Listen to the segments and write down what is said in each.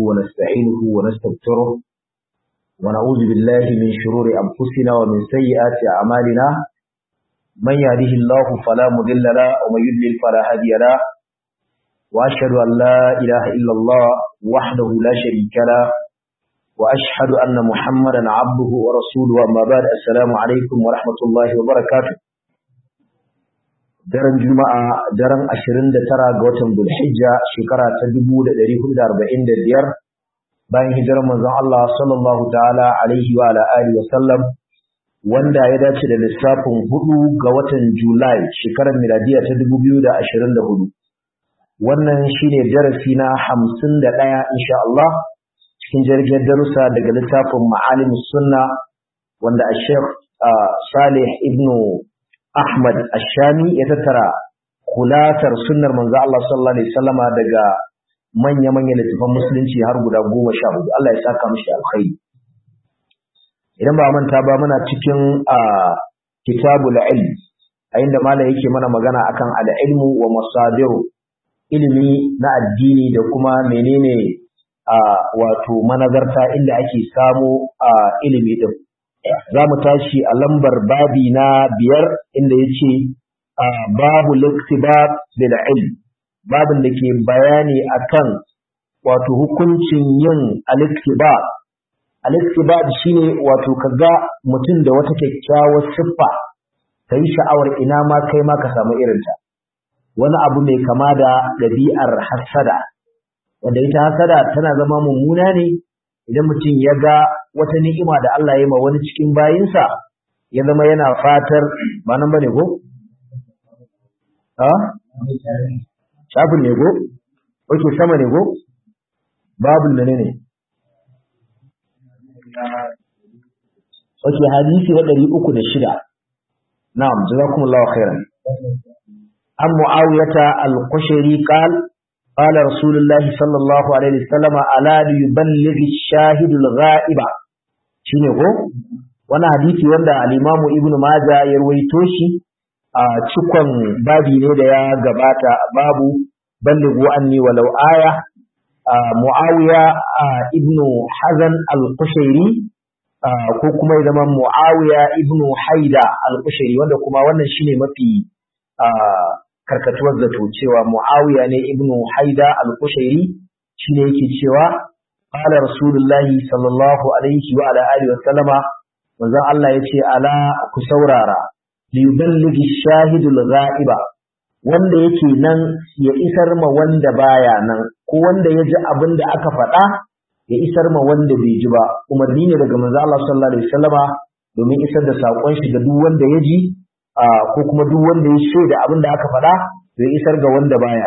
ونستعينه ونستغفره ونعوذ بالله من شرور أنفسنا ومن سيئات أعمالنا من يهده الله فلا مضل له ومن يضلل فلا هادي له وأشهد أن لا إله إلا الله وحده لا شريك له وأشهد أن محمدا عبده ورسوله أما بعد السلام عليكم ورحمة الله وبركاته daren juma'a daren 29 ga watan Zulhijja shekara ta 1445 bayan hijirar manzon Allah sallallahu ta'ala alaihi wa ala alihi wa sallam wanda ya dace da lissafin 4 ga watan Julai shekarar miladiya ta 2024 wannan shine darasi na 51 insha Allah cikin jirgin darussa daga littafin Ma'alimus Sunna wanda Sheikh Salih ibn Ahmad Ashami ya tattara kulatar sunnar manzo Allah sallallahu alaihi wasallama daga manya-manyan littafan musulunci har guda goma sha hudu Allah ya saka mishi alkhairi idan ba manta ba muna cikin kitabul ilm a inda malam yake mana magana akan al-ilmu wa masadiru ilimi na addini da kuma menene wato manazarta inda ake samu ilimi din za mu tashi a lambar babi na biyar inda ya ce babu liktibar bil ilm babin da ke bayani akan wato hukuncin yin al-iktibar al-iktibar shine wato kaga mutum da wata kyakkyawar siffa ka yi sha'awar ina ma kai ma ka samu irinta wani abu mai kama da ɗabi'ar hasada wanda ita hasada tana zama mummuna ne idan mutum ya ga wata ni'ima da Allah ya ma wani cikin bayinsa ya zama yana fatar ba nan bane ko ha shafin ne ko oke sama ne ko babu ne ne oke hadisi na ɗari uku da shida na'am jazakumullahu khairan an mu'awiyata al-qushayri qala قال رسول الله صلى الله عليه وسلم ألا ليبلغ الشاهد الغائب shine ko wani hadisi wanda al-Imam Ibn Majah ya rawaito shi a cikon babi ne da ya gabata babu ballighu anni walau aya Muawiya ibn Hazan al-Qushayri ko kuma ya zama Muawiya ibn Haida al-Qushayri wanda kuma wannan shine mafi karkatuwar zato cewa Muawiya ne ibn Haida al-Qushairi shine yake cewa qala Rasulullahi sallallahu alaihi wa ala alihi wa sallama manzon Allah yace ala ku saurara li yuballighi shahidul ghaiba wanda yake nan ya isar ma wanda baya nan ko wanda ya ji abin da aka faɗa ya isar ma wanda bai ji ba umarni ne daga manzon Allah sallallahu alaihi wasallama domin isar da saƙon shi ga duk wanda ya ji ko kuma duk wanda ya shaida abin da aka faɗa zai isar ga wanda baya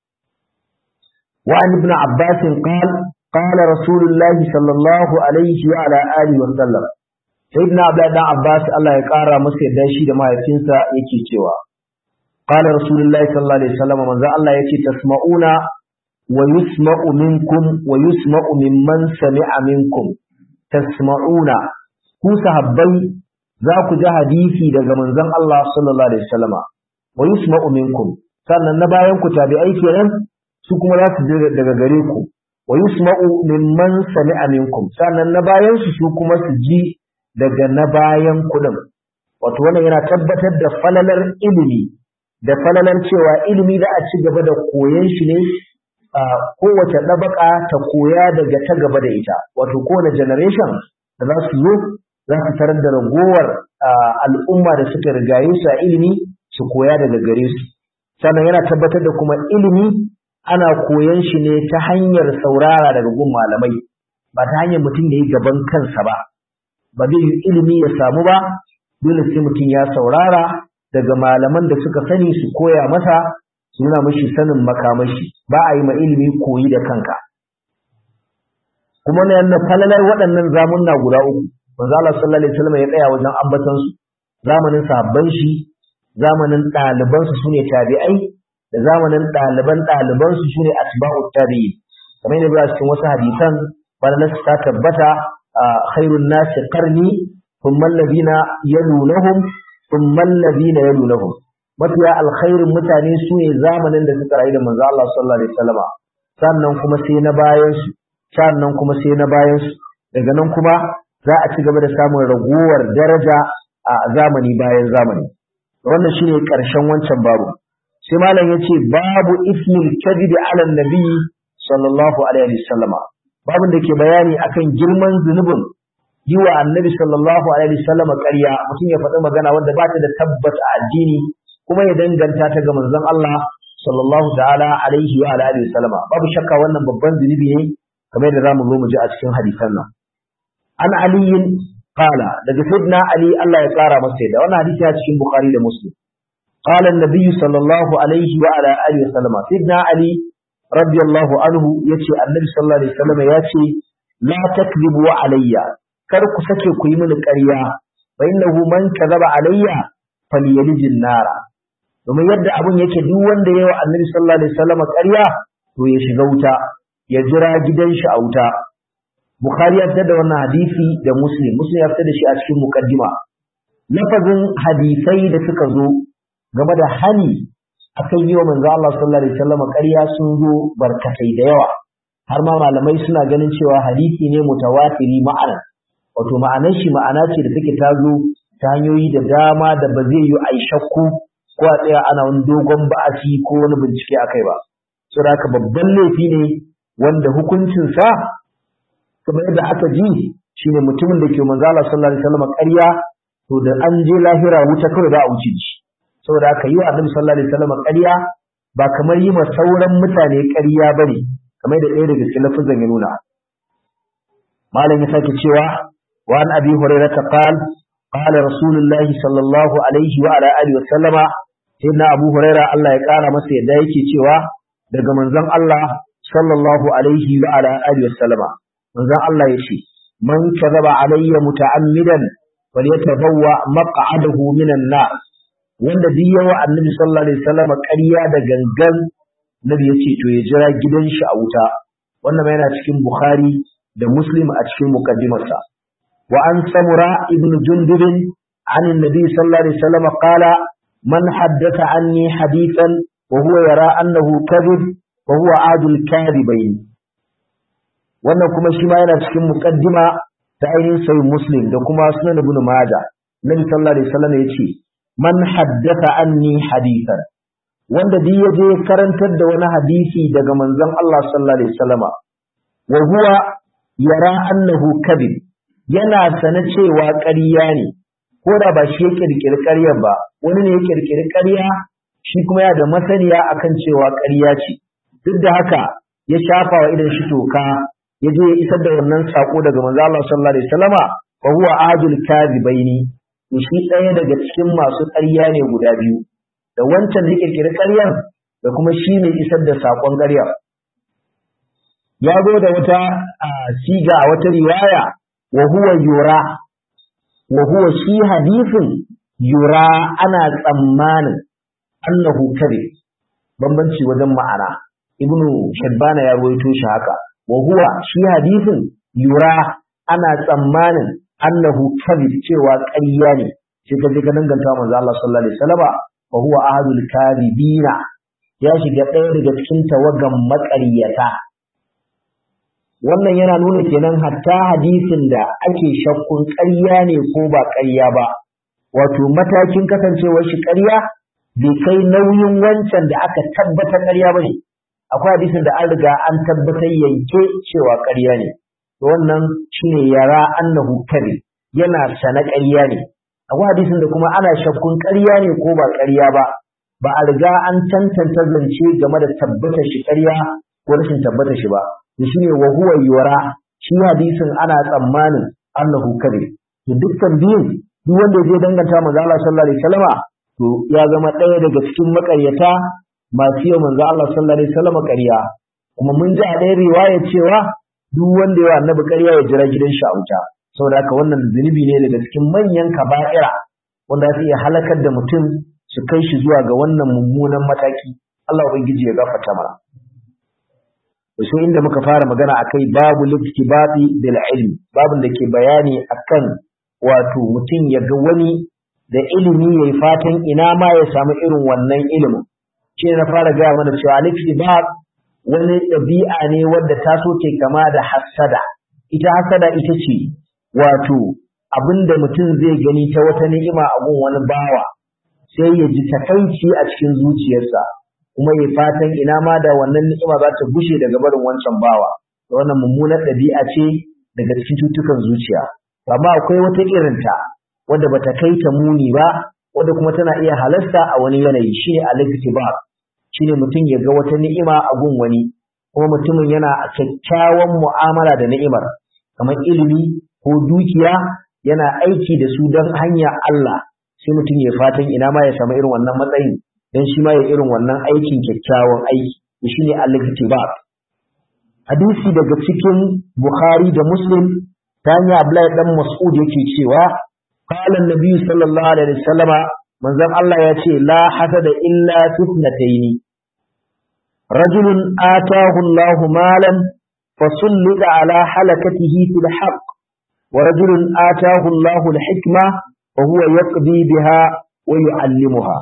wa an ibn abbas qala qala rasulullahi sallallahu alaihi wa ala alihi wa sallam sayyidina abdullah dan abbas Allah ya kara masa yadda shi da mahaifinsa yake cewa qala rasulullahi sallallahu alaihi wasallam manzo Allah yake tasma'una wa yusma'u minkum wa yusma'u mimman sami'a minkum tasma'una ku sahabbai za ku ji hadisi daga manzon Allah sallallahu alaihi wasallama wa yusma'u minkum sannan na bayan ku tabi'ai kenan su kuma za su ji daga gare ku wa yusma'u mimman sami'a minkum sannan na bayan su su kuma su ji daga na bayan ku din wato wannan yana tabbatar da falalar ilimi da falalar cewa ilimi da a ci gaba da koyon shi ne a kowace ɗabaka ta koya daga ta gaba da ita wato kowane generation da za su zo za su tarar da ragowar al'umma da suka rigaye su a ilimi su koya daga gare su sannan yana tabbatar da kuma ilimi ana koyan shi ne ta hanyar saurara daga gun malamai ba ta hanyar mutum ya yi gaban kansa ba ba zai yi ilimi ya samu ba dole sai mutum ya saurara daga malaman da suka sani su koya masa su nuna mashi sanin makamashi ba a yi ma ilimi koyi da kanka kuma na yana falalar waɗannan zamunna guda uku manzo Allah sallallahu alaihi wasallam ya tsaya wajen ambatan su zamanin sahabban shi zamanin ɗaliban su sune tabi'ai da zamanin ɗaliban ɗaliban su sune asba'u tabi'in kamar yadda ba cikin wasu hadisan falalar ta tabbata khairun nasi qarni thumma alladhina yalunahum thumma alladhina yalunahum mafiya alkhairin mutane su ne zamanin da suka rayu da manzo Allah sallallahu alaihi wasallama sannan kuma sai na bayan su sannan kuma sai na bayan su daga nan kuma za a ci gaba da samun raguwar daraja a zamani bayan zamani wannan shine karshen wancan babu sai malam yace babu ismil kadhib ala nabi sallallahu alaihi wasallama babin da ke bayani akan girman zunubin yi wa annabi sallallahu alaihi wasallama ƙarya mutum ya faɗi magana wanda ba ta da tabbas a addini kuma ya danganta ta ga manzon Allah sallallahu ta'ala alaihi wa alihi wasallama babu shakka wannan babban zunubi ne kamar da zamu zo mu ji a cikin hadisan nan an aliyin qala daga sayyidina ali Allah ya tsara masa da wannan hadisi a cikin bukhari da muslim قال النبي صلى الله عليه وعلى آله وسلم سيدنا علي رضي الله عنه يتي النبي صلى الله عليه وسلم يتي لا تكذبوا علي كرك سكي كي من القرية فإنه من كذب علي فليلج النار domin yadda abun yake duk wanda yayi wa Annabi sallallahu alaihi wasallam ƙarya to ya shiga wuta ya jira gidan shi a wuta Bukhari ya fitar da wannan hadisi da Muslim Muslim ya fitar da shi a cikin mukaddima lafazin hadisai da suka zo game da hani akan yi wa manzo Allah sallallahu alaihi wasallam ƙarya sun zo barkatai da yawa har ma malamai suna ganin cewa hadisi ne mutawatiri ma'ana wato ma'anar shi ma'ana ce da take ta zo ta hanyoyi da dama da ba zai yi a shakku ko a tsaya ana wani dogon ba'asi ko wani bincike akai ba saboda haka babban laifi ne wanda hukuncin sa kamar yadda aka ji shine mutumin da ke manzo Allah sallallahu alaihi wasallam ƙarya to da an je lahira wuta kawai za a wuce shi saboda haka yi wa annabi sallallahu alaihi wasallam ƙarya ba kamar yi ma sauran mutane ƙarya bane kamar da ɗaya daga cikin lafazan ya nuna malam ya sake cewa wa an abi hurairah ta qal qala rasulullahi sallallahu alaihi wa ala alihi wa sallama sayyidina abu hurairah Allah ya kara masa yadda yake cewa daga manzon Allah sallallahu alaihi wa ala alihi wa sallama manzon Allah yace man kadhaba alayya muta'ammidan falyatabawwa maq'adahu minan nar wanda duk yawa annabi sallallahu alaihi wasallam ƙarya da gangan nabi yace to ya jira gidan shi a wuta wannan ma yana cikin bukhari da muslim a cikin muqaddimarsa wa an samura ibn jundub an annabi sallallahu alaihi wasallam qala man haddatha anni hadithan wa huwa yara annahu kadhib wa huwa adul kadhibain wannan kuma shi ma yana cikin muqaddima ta ainihin sahih muslim da kuma sunan ibn majah nabi sallallahu alaihi wasallam yace man haddatha anni hadithan wanda duk yaje karantar da wani hadisi daga manzon Allah sallallahu alaihi wasallama wa huwa yara annahu kadhib yana sana cewa ƙarya ne ko da ba shi ya kirkiri ƙaryar ba wani ne ya kirkiri ƙarya shi kuma yana da masaniya akan cewa ƙarya ce duk da haka ya shafa wa idan shi toka ya je ya isar da wannan sako daga manzon Allah sallallahu alaihi wasallama fa huwa adul kadhibaini shi ɗaya daga cikin masu ƙarya ne guda biyu da wancan da ƙirƙiri ƙaryar da kuma shi ne isar da saƙon ƙaryar ya zo da wata siga a wata riwaya wa huwa yura wa huwa shi hadisin yura ana tsammanin annahu kare bambanci wajen ma'ana ibnu shabbana ya ruwaito shi haka wa huwa shi hadisin yura ana tsammanin annahu kadhib cewa ƙarya ne sai ka je ka danganta manzo Allah sallallahu alaihi wasallam fa huwa ahadul kadhibina ya shiga ɗaya daga cikin tawagan maƙaryata wannan yana nuna kenan hatta hadisin da ake shakkun ƙarya ne ko ba ƙarya ba wato matakin kasancewar shi ƙarya bai kai nauyin wancan da aka tabbatar ƙarya ba ne akwai hadisin da an riga an tabbatar yanke cewa ƙarya ne wannan shine yara annahu kadhib yana sana ƙarya ne akwai hadisin da kuma ana shakkun ƙarya ne ko ba ƙarya ba ba a riga an tantance zance game da tabbatar shi ƙarya ko rashin tabbatar shi ba to shine wa huwa yura shi hadisin ana tsammanin annahu kadhib to dukkan biyun duk wanda zai danganta manzo Allah sallallahu alaihi wasallama to ya zama ɗaya daga cikin makaryata masu yau manzo Allah sallallahu alaihi wasallama ƙarya kuma mun ji a ɗaya riwaya cewa duk wanda ya annabi ƙarya ya jira gidan shi a wuta saboda haka wannan zunubi ne daga cikin manyan kaba'ira wanda za su iya halakar da mutum su kai shi zuwa ga wannan mummunan mataki Allah ubangiji ya gafarta mana sai inda muka fara magana akai babu liftibati bil ilmi babun da ke bayani akan wato mutum ya ga wani da ilimi yayi fatan ina ma ya samu irin wannan ilimin shi na fara gaya mana cewa liftibat wani ɗabi'a ne wadda ta so ke kama da hassada ita hassada ita ce wato abinda mutum zai gani ta wata ni'ima a gun wani bawa sai ya ji takaici a cikin zuciyarsa kuma ya fatan ina ma da wannan ni'ima za ta gushe daga barin wancan bawa wannan mummunar ɗabi'a ce daga cikin cutukan zuciya amma akwai wata irinta wadda bata kai ta muni ba wadda kuma tana iya halasta a wani yanayi shine al-iktibar shine mutum ya ga wata ni'ima a gun wani kuma mutumin yana kyakkyawan mu'amala da ni'imar kamar ilimi ko dukiya yana aiki da su don hanya Allah sai mutum ya fatan ina ma ya samu irin wannan matsayin dan shi ma ya irin wannan aikin kyakkyawan aiki shine al-iktibar hadisi daga cikin Bukhari da Muslim ta hanyar Abdullahi dan Mas'ud yake cewa qala an-nabi sallallahu alaihi wasallama manzon Allah ya ce la hasada illa fitnataini rajulun atahu Allahu malan fasullita ala halakatihi fil haqq wa rajulun atahu Allahu al-hikma wa huwa yaqdi biha wa yu'allimuha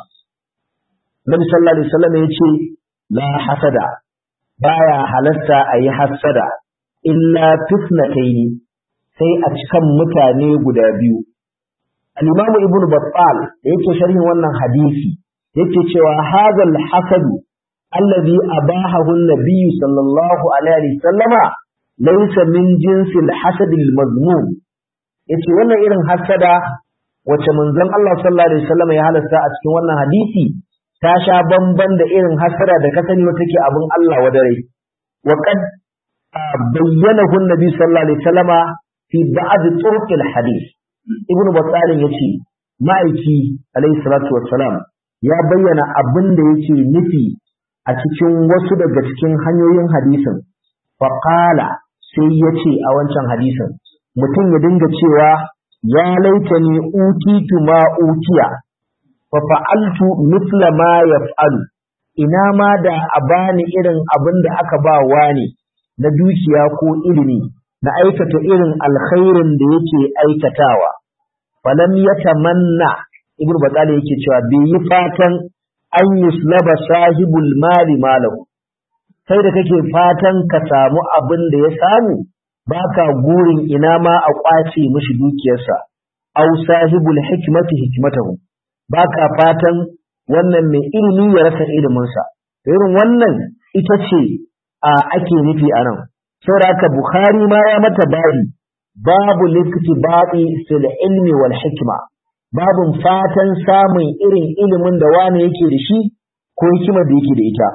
Nabi sallallahu alaihi wasallam ya ce la hasada baya halatta a yi hassada illa fitnataini sai a cikan mutane guda biyu al-imam ibn battal da yake sharhin wannan hadisi yake cewa hadal hasadu alladhi abahahu an-nabiy sallallahu alaihi wasallama laysa min jinsi al-hasad al-mazmum yace wannan irin hasada wace manzon Allah sallallahu alaihi wasallama ya halasta a cikin wannan hadisi ta sha bamban da irin hasada da ka sani wata ke abin Allah wa dare wa qad bayyanahu an-nabi sallallahu alaihi wasallama fi ba'd turuq al-hadith ibnu battal yace ma'aiki alaihi salatu wassalam ya bayyana abin da yake nufi a cikin wasu daga cikin hanyoyin hadisin fa qala sai yace a wancan hadisin mutum ya dinga cewa ya laitani utitu ma utiya fa fa'altu mithla ma yaf'alu ina ma da a bani irin abin da aka ba wani na dukiya ko ilimi na aikata irin alkhairin da yake aikatawa falam yatamanna ibnu batali yake cewa bai yi fatan an yuslaba sahibul mali malahu sai da kake fatan ka samu abin da ya samu baka gurin ina ma a kwace mishi dukiyarsa aw sahibul hikmati hikmatahu baka fatan wannan mai ilimi ya rasa iliminsa irin wannan ita ce a ake nufi a nan saboda haka bukhari ma ya mata bari babu liktibati fil ilmi wal hikma babun fatan samun irin ilimin da wani yake da shi ko hikimar da yake da ita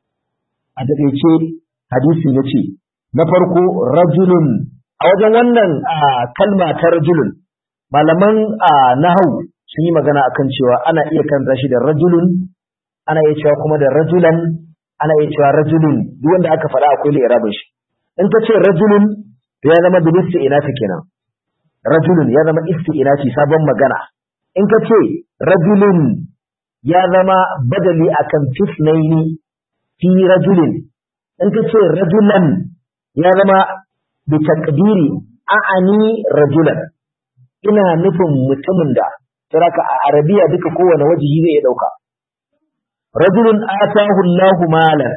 a taƙaice hadisin ya ce na farko rajulun a wajen wannan kalma ta rajulun malaman nahau sun yi magana akan cewa ana iya kanta shi da rajulun ana iya cewa kuma da rajulan ana iya cewa rajulun duk wanda aka faɗa akwai li'irabin shi in ka ce rajulun to ya zama bil isti'nafi kenan rajulun ya zama isti'nafi sabon magana in ka ce rajulun ya zama badali akan fisnaini fi rajulin in ka ce rajulan ya zama bi taqdiri a'ani rajulan ina nufin mutumin da saraka a arabiya duka kowane wajihi zai dauka rajulun atahu Allahu malan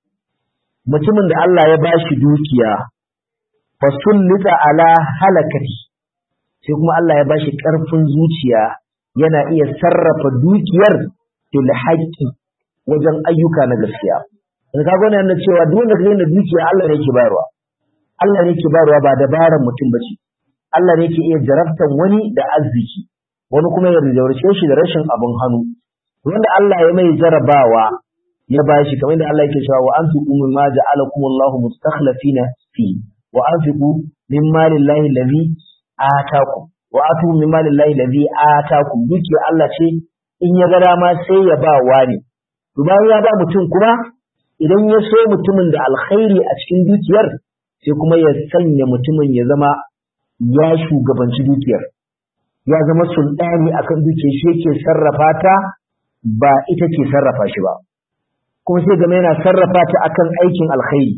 mutumin da Allah ya bashi dukiya fasullita ala halakati sai kuma Allah ya bashi ƙarfin zuciya yana iya sarrafa dukiyar fil haqqi wajen ayyuka na gaskiya daga kaga wannan yana cewa duk wanda kake da dukiya Allah ne yake bayarwa Allah ne yake bayarwa ba dabaran mutum bace Allah ne yake iya jarabtan wani da arziki wani kuma ya rijaurce shi da rashin abin hannu wanda Allah ya mai jarabawa ya bashi kamar da Allah yake cewa wa anfiqu mimma ja'alakumullahu mustakhlifina fi wa anfiqu min malillahi allazi atakum wa atu min malillahi allazi atakum dukiya Allah ce in ya ga dama sai ya ba wani to bayan ya ba mutum kuma idan ya so mutumin da alkhairi a cikin dukiyar sai kuma ya sanya mutumin ya zama ya shugabanci dukiyar ya zama sultani akan dukiyar shi yake sarrafa ta ba ita ke sarrafa shi ba kuma sai game yana sarrafa ta akan aikin alkhairi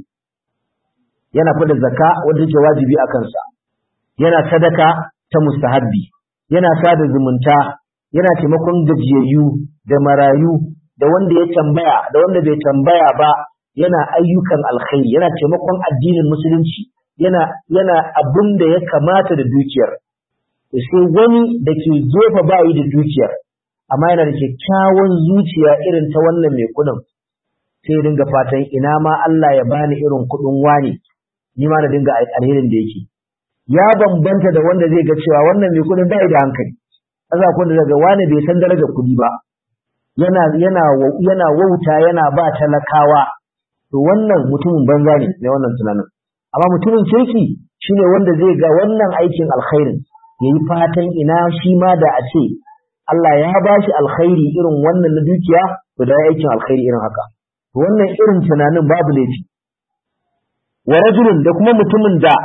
yana fada zakka wanda yake wajibi a kansa yana sadaka ta mustahabbi yana sada zumunta yana taimakon gajiyayyu da marayu da wanda ya tambaya da wanda bai tambaya ba yana ayyukan alkhairi yana taimakon addinin musulunci yana yana abin da ya kamata da dukiyar sai wani da ke gefe bayi da dukiyar amma yana da kyakkyawan zuciya irin ta wannan mai kudin sai dinga fatan ina ma Allah ya bani irin kudin wani ni ma na dinga alherin da yake ya bambanta da wanda zai ga cewa wannan mai kudin bai da hankali kaza kun da daga wani bai san darajar kudi ba yana yana yana wauta yana ba talakawa to wannan mutumin banza ne mai wannan tunanin amma mutumin kirki shine wanda zai ga wannan aikin alkhairin yayi fatan ina shi ma da a ce Allah ya ba shi alkhairi irin wannan na dukiya to da aikin alkhairi irin haka wannan irin tunanin babu laifi wa rajulun da kuma mutumin da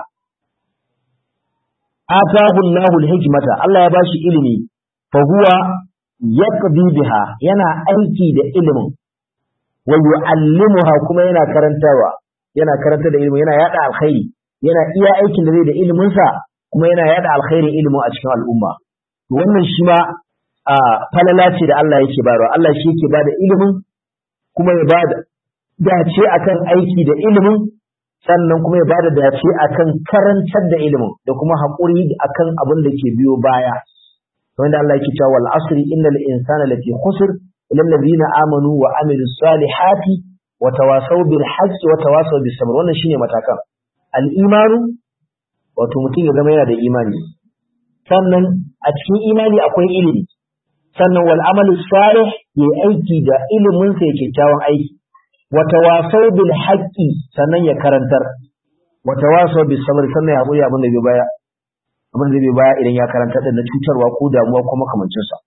atahu Allahu al-hikmata Allah ya bashi ilimi fa huwa yaqdi biha yana aiki da ilimin wa yu'allimuha kuma yana karantawa yana karanta da ilimi yana yada alkhairi yana iya aikin da zai da ilimin sa kuma yana yada alkhairin ilimin a cikin al'umma wannan shi ma a falala ce da Allah yake bayarwa Allah shi yake bada ilimin kuma ya bada dace akan aiki da ilimin sannan kuma ya bada dace akan karantar da ilimin da kuma haƙuri akan abin da ke biyo baya wanda Allah yake cewa wal asri innal insana lafi khusr illa alladhina amanu wa amilus salihati wa tawasaw bil haqqi wa tawasaw bis sabr wannan shine matakan al imanu wato mutum ya zama yana da imani sannan a cikin imani akwai ilimi sannan wal amalu salih ya aiki da ilimin sa ya kyakkyawan aiki wa tawasaw bil haqqi sannan ya karantar wa tawasaw bis sabr sannan ya haƙuri abin da bai baya abin da bai baya idan ya karantar da na cutarwa ko damuwa ko makamancin sa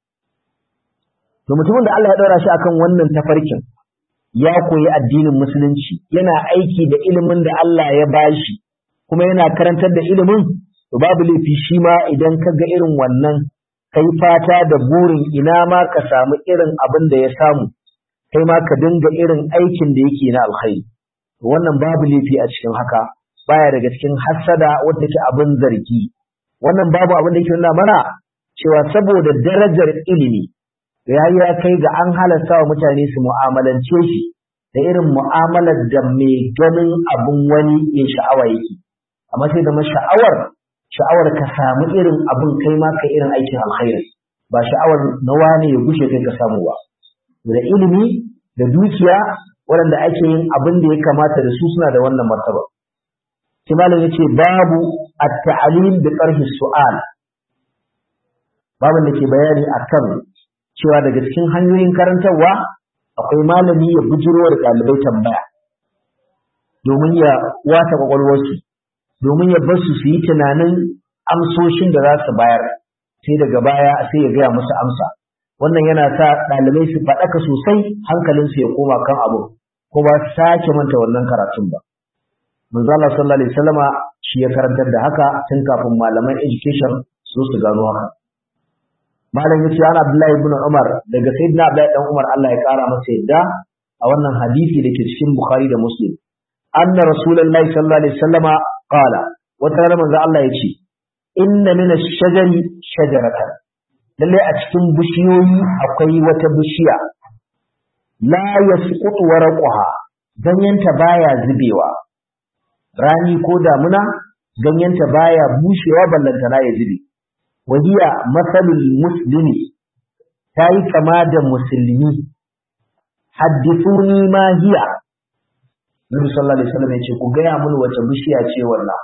to mutumin da Allah ya daura shi akan wannan tafarkin ya koyi addinin musulunci yana aiki da ilimin da Allah ya bashi kuma yana karantar da ilimin to babu laifi shi ma idan ka ga irin wannan kai fata da burin ina ma ka samu irin abin da ya samu kai ma ka dinga irin aikin da yake na alkhairi wannan babu laifi a cikin haka baya daga cikin hassada wanda ke abin zargi wannan babu abin da yake nuna mana cewa saboda darajar ilimi ya ya kai ga an halasta wa mutane su mu'amalance shi da irin mu'amalar da mai ganin abin wani ya sha'awa yake amma sai da sha'awar sha'awar ka samu irin abin kai ma ka irin aikin alkhairi ba sha'awar na wani ya gushe kai ka samu ba da ilimi da dukiya waɗanda ake yin abin da ya kamata da su suna da wannan martaba sai malam yace babu at-ta'lim bi tarhi su'al babin da ke bayani akan cewa daga cikin hanyoyin karantarwa akwai malami ya bujiro da ɗalibai tambaya domin ya wata kwakwalwarsu domin ya bar su su yi tunanin amsoshin da za su bayar sai daga baya sai ya gaya musu amsa wannan yana sa ɗalibai su faɗaka sosai hankalinsu ya koma kan abu ko ba su sake manta wannan karatun ba manzo Allah sallallahu alaihi wasallama shi ya karantar da haka tun kafin malaman education su su gano haka malam yace ana Abdullahi ibn Umar daga sayyidina Abdullahi dan Umar Allah ya kara masa yadda a wannan hadisi da ke cikin Bukhari da Muslim anna rasulullahi sallallahu alaihi wasallama qala wata rana manzo Allah yace inna min ash-shajari shajaratan lalle a cikin bishiyoyi akwai wata bishiya la yasqutu waraqaha ganyenta baya zubewa rani ko damuna ganyenta baya bushewa ballantana ya zube wahiya masalul muslimi ta yi kama da musulmi haddithuni ma hiya Nabi sallallahu alaihi wasallam yace ku gaya mun wace bishiya ce wannan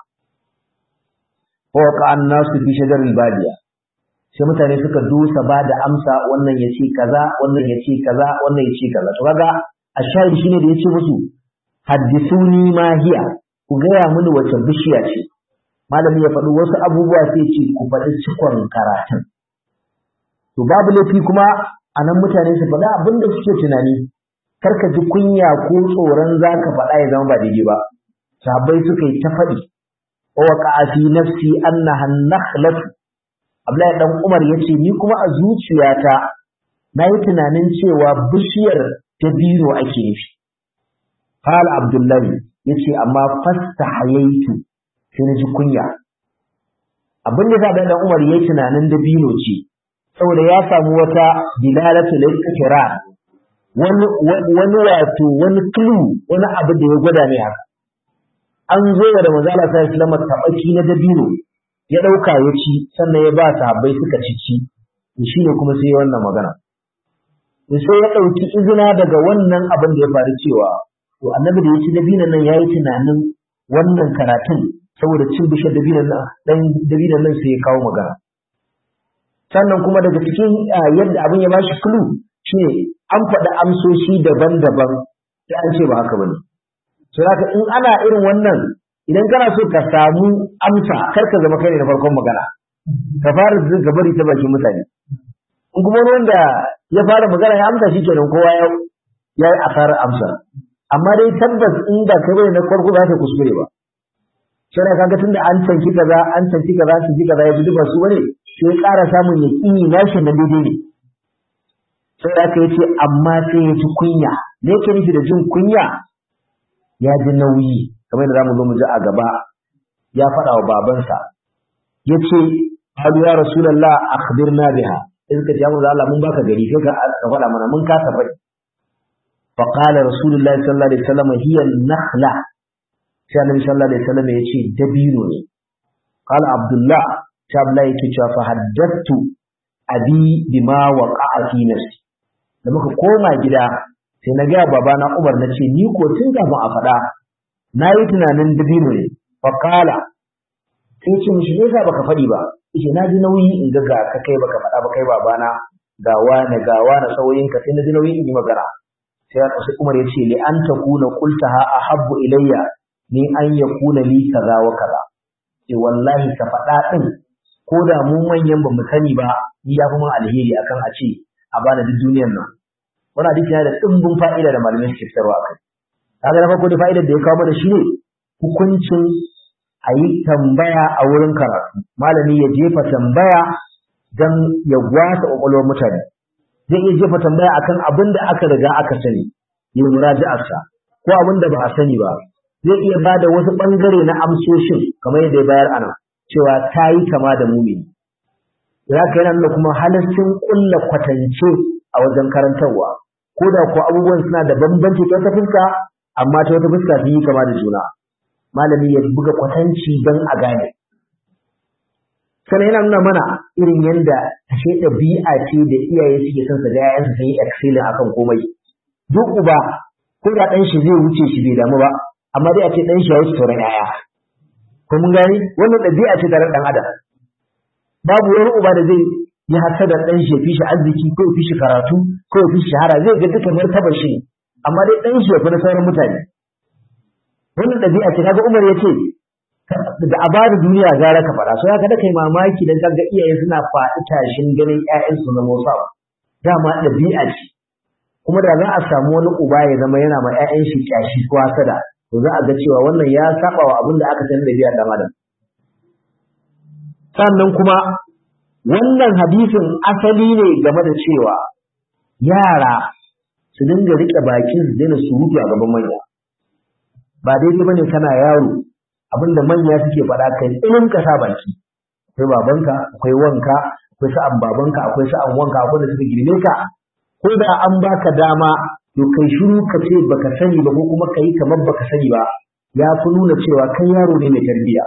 fa waqa an-nasu fi shajaril badiya sai mutane suka dusa ba da amsa wannan ya ce kaza wannan ya ce kaza wannan ya ce kaza to kaga a shahid shine da yace musu haddithuni ma hiya ku gaya mini wace bishiya ce malami ya faɗi wasu abubuwa sai ce ku faɗi cikon karatun to babu laifi kuma a nan mutane su faɗi abin da suke tunani kar ka ji kunya ko tsoron za ka faɗa ya zama ba daidai ba sahabbai suka yi ta faɗi wa waqa'a fi nafsi annaha nakhlatu Abdullahi dan Umar yace ni kuma a zuciyata na yi tunanin cewa bishiyar dabino ake nufi Qala Abdullahi yace amma fastahayaitu sai na ji kunya abin da sa dan Umar yayi tunanin dabino ce saboda ya samu wata dilalatu lil wani wani wato wani clue wani abu da ya gwada mai haka an zo da manzo Allah sallallahu alaihi wasallam tabaki na dabino ya dauka ya ci sannan ya ba sahabbai suka ci ci shi ne kuma sai wannan magana sai ya dauki izina daga wannan abin da ya faru cewa to annabi da ya ci dabinon nan yayi tunanin wannan karatun saboda cin bishar dabinon nan dan dabinon nan sai ya kawo magana sannan kuma daga cikin yadda abin ya bashi clue shine an faɗi amsoshi daban-daban sai an ce ba haka bane so haka in ana irin wannan idan kana so ka samu amsa kar ka zama kai ne na farkon magana ka fara jin ka bari ta bakin mutane in kuma wani wanda ya fara magana ya amsa shi kenan kowa ya ya yi asarar amsa amma dai tabbas in da kai bane na farko ba ka kuskure ba sai kaga tunda an tanki kaza an tanki kaza su ji kaza ya ji ba su bane sai ƙara samun yaƙini nashi na daidai ne sai aka yace amma sai ya ji kunya me yake nufi da jin kunya ya ji nauyi kamar yadda zamu zo mu ji a gaba ya faɗa wa babansa yace Abu ya Rasulullah akhbirna biha in ka ce ya Allah mun baka gari sai ka faɗa mana mun kasa faɗi fa qala Rasulullah sallallahu alaihi wasallam hiya nakhla sai Annabi sallallahu alaihi wasallam yace dabino ne qala Abdullah sai Abdullah yake cewa fa haddathu abi bima waqa'a fi nafsi da muka koma gida sai na gaya babana Umar na ce ni ko tun kafin a faɗa na yi tunanin dabino ne faƙala sai ce mishi me yasa baka faɗi ba yace na ji nauyi in ga ka kai baka faɗa ba kai babana ga wani ga wani sauyin ka sai na ji nauyi in yi magana sai sai Umar ya ce li an takuna qultaha ahabbu ilayya ni an yakuna li kaza wa kaza sai wallahi ka faɗa din ko da mu manyan ba mu sani ba ni ya fi mun alheri akan a ce a bana duk duniyar nan wannan hadisi yana da dimbin fa'ida da malamai suke fitarwa a kai kaga na farko da fa'idar da ya kawo mana shine hukuncin a yi tambaya a wurin karatu malami ya jefa tambaya don ya gwasa ƙwaƙwalwar mutane zai iya jefa tambaya akan abin da aka riga aka sani ya muraji'arsa ko abin da ba a sani ba zai iya ba da wasu ɓangare na amsoshin kamar yadda ya bayar ana cewa ta yi kama da mumini za ka yana nuna kuma halascin ƙulla kwatance a wajen karantarwa ko da ko abubuwan suna da bambanci ta wata fuska amma ta wata fuska sun yi kama da juna malami ya buga kwatanci don a gane sannan yana nuna mana irin yadda ashe ɗabi'a ce da iyaye suke son su ga yayansu sun yi excelling akan komai duk uba ko da ɗan shi zai wuce shi bai damu ba amma dai a ce ɗan shi ya wuce sauran yaya ko mun gani wannan ɗabi'a ce tare ɗan adam babu wani uba da zai yi hasa da ɗan shi ya fi shi arziki ko ya fi shi karatu ko ya fi shi shahara zai ga duka martabar shi amma dai ɗan shi ya fi na sauran mutane wannan ɗabi'a ce kaga Umar ya ce da a bada duniya gara ka fara so ya kada kai mamaki dan kaga iyaye suna faɗi tashin ganin ƴaƴansu na Musa dama ɗabi'a ce kuma da za a samu wani uba ya zama yana ma ƴaƴan shi kyashi ko hasada to za a ga cewa wannan ya saba wa abin da aka san ɗabi'a dan adam sannan kuma wannan hadisin asali ne game da cewa yara su dinga riƙe bakin su daina surutu a gaban manya ba daidai bane kana yaro abinda manya suke faɗa kai tsinin ka sa baki akwai babanka akwai wanka akwai sa'an babanka akwai sa'an wanka akwai da suka girme ka ko da an baka dama to kai shiru ka ce baka sani ba ko kuma kai kamar baka sani ba ya fi nuna cewa kai yaro ne mai tarbiyya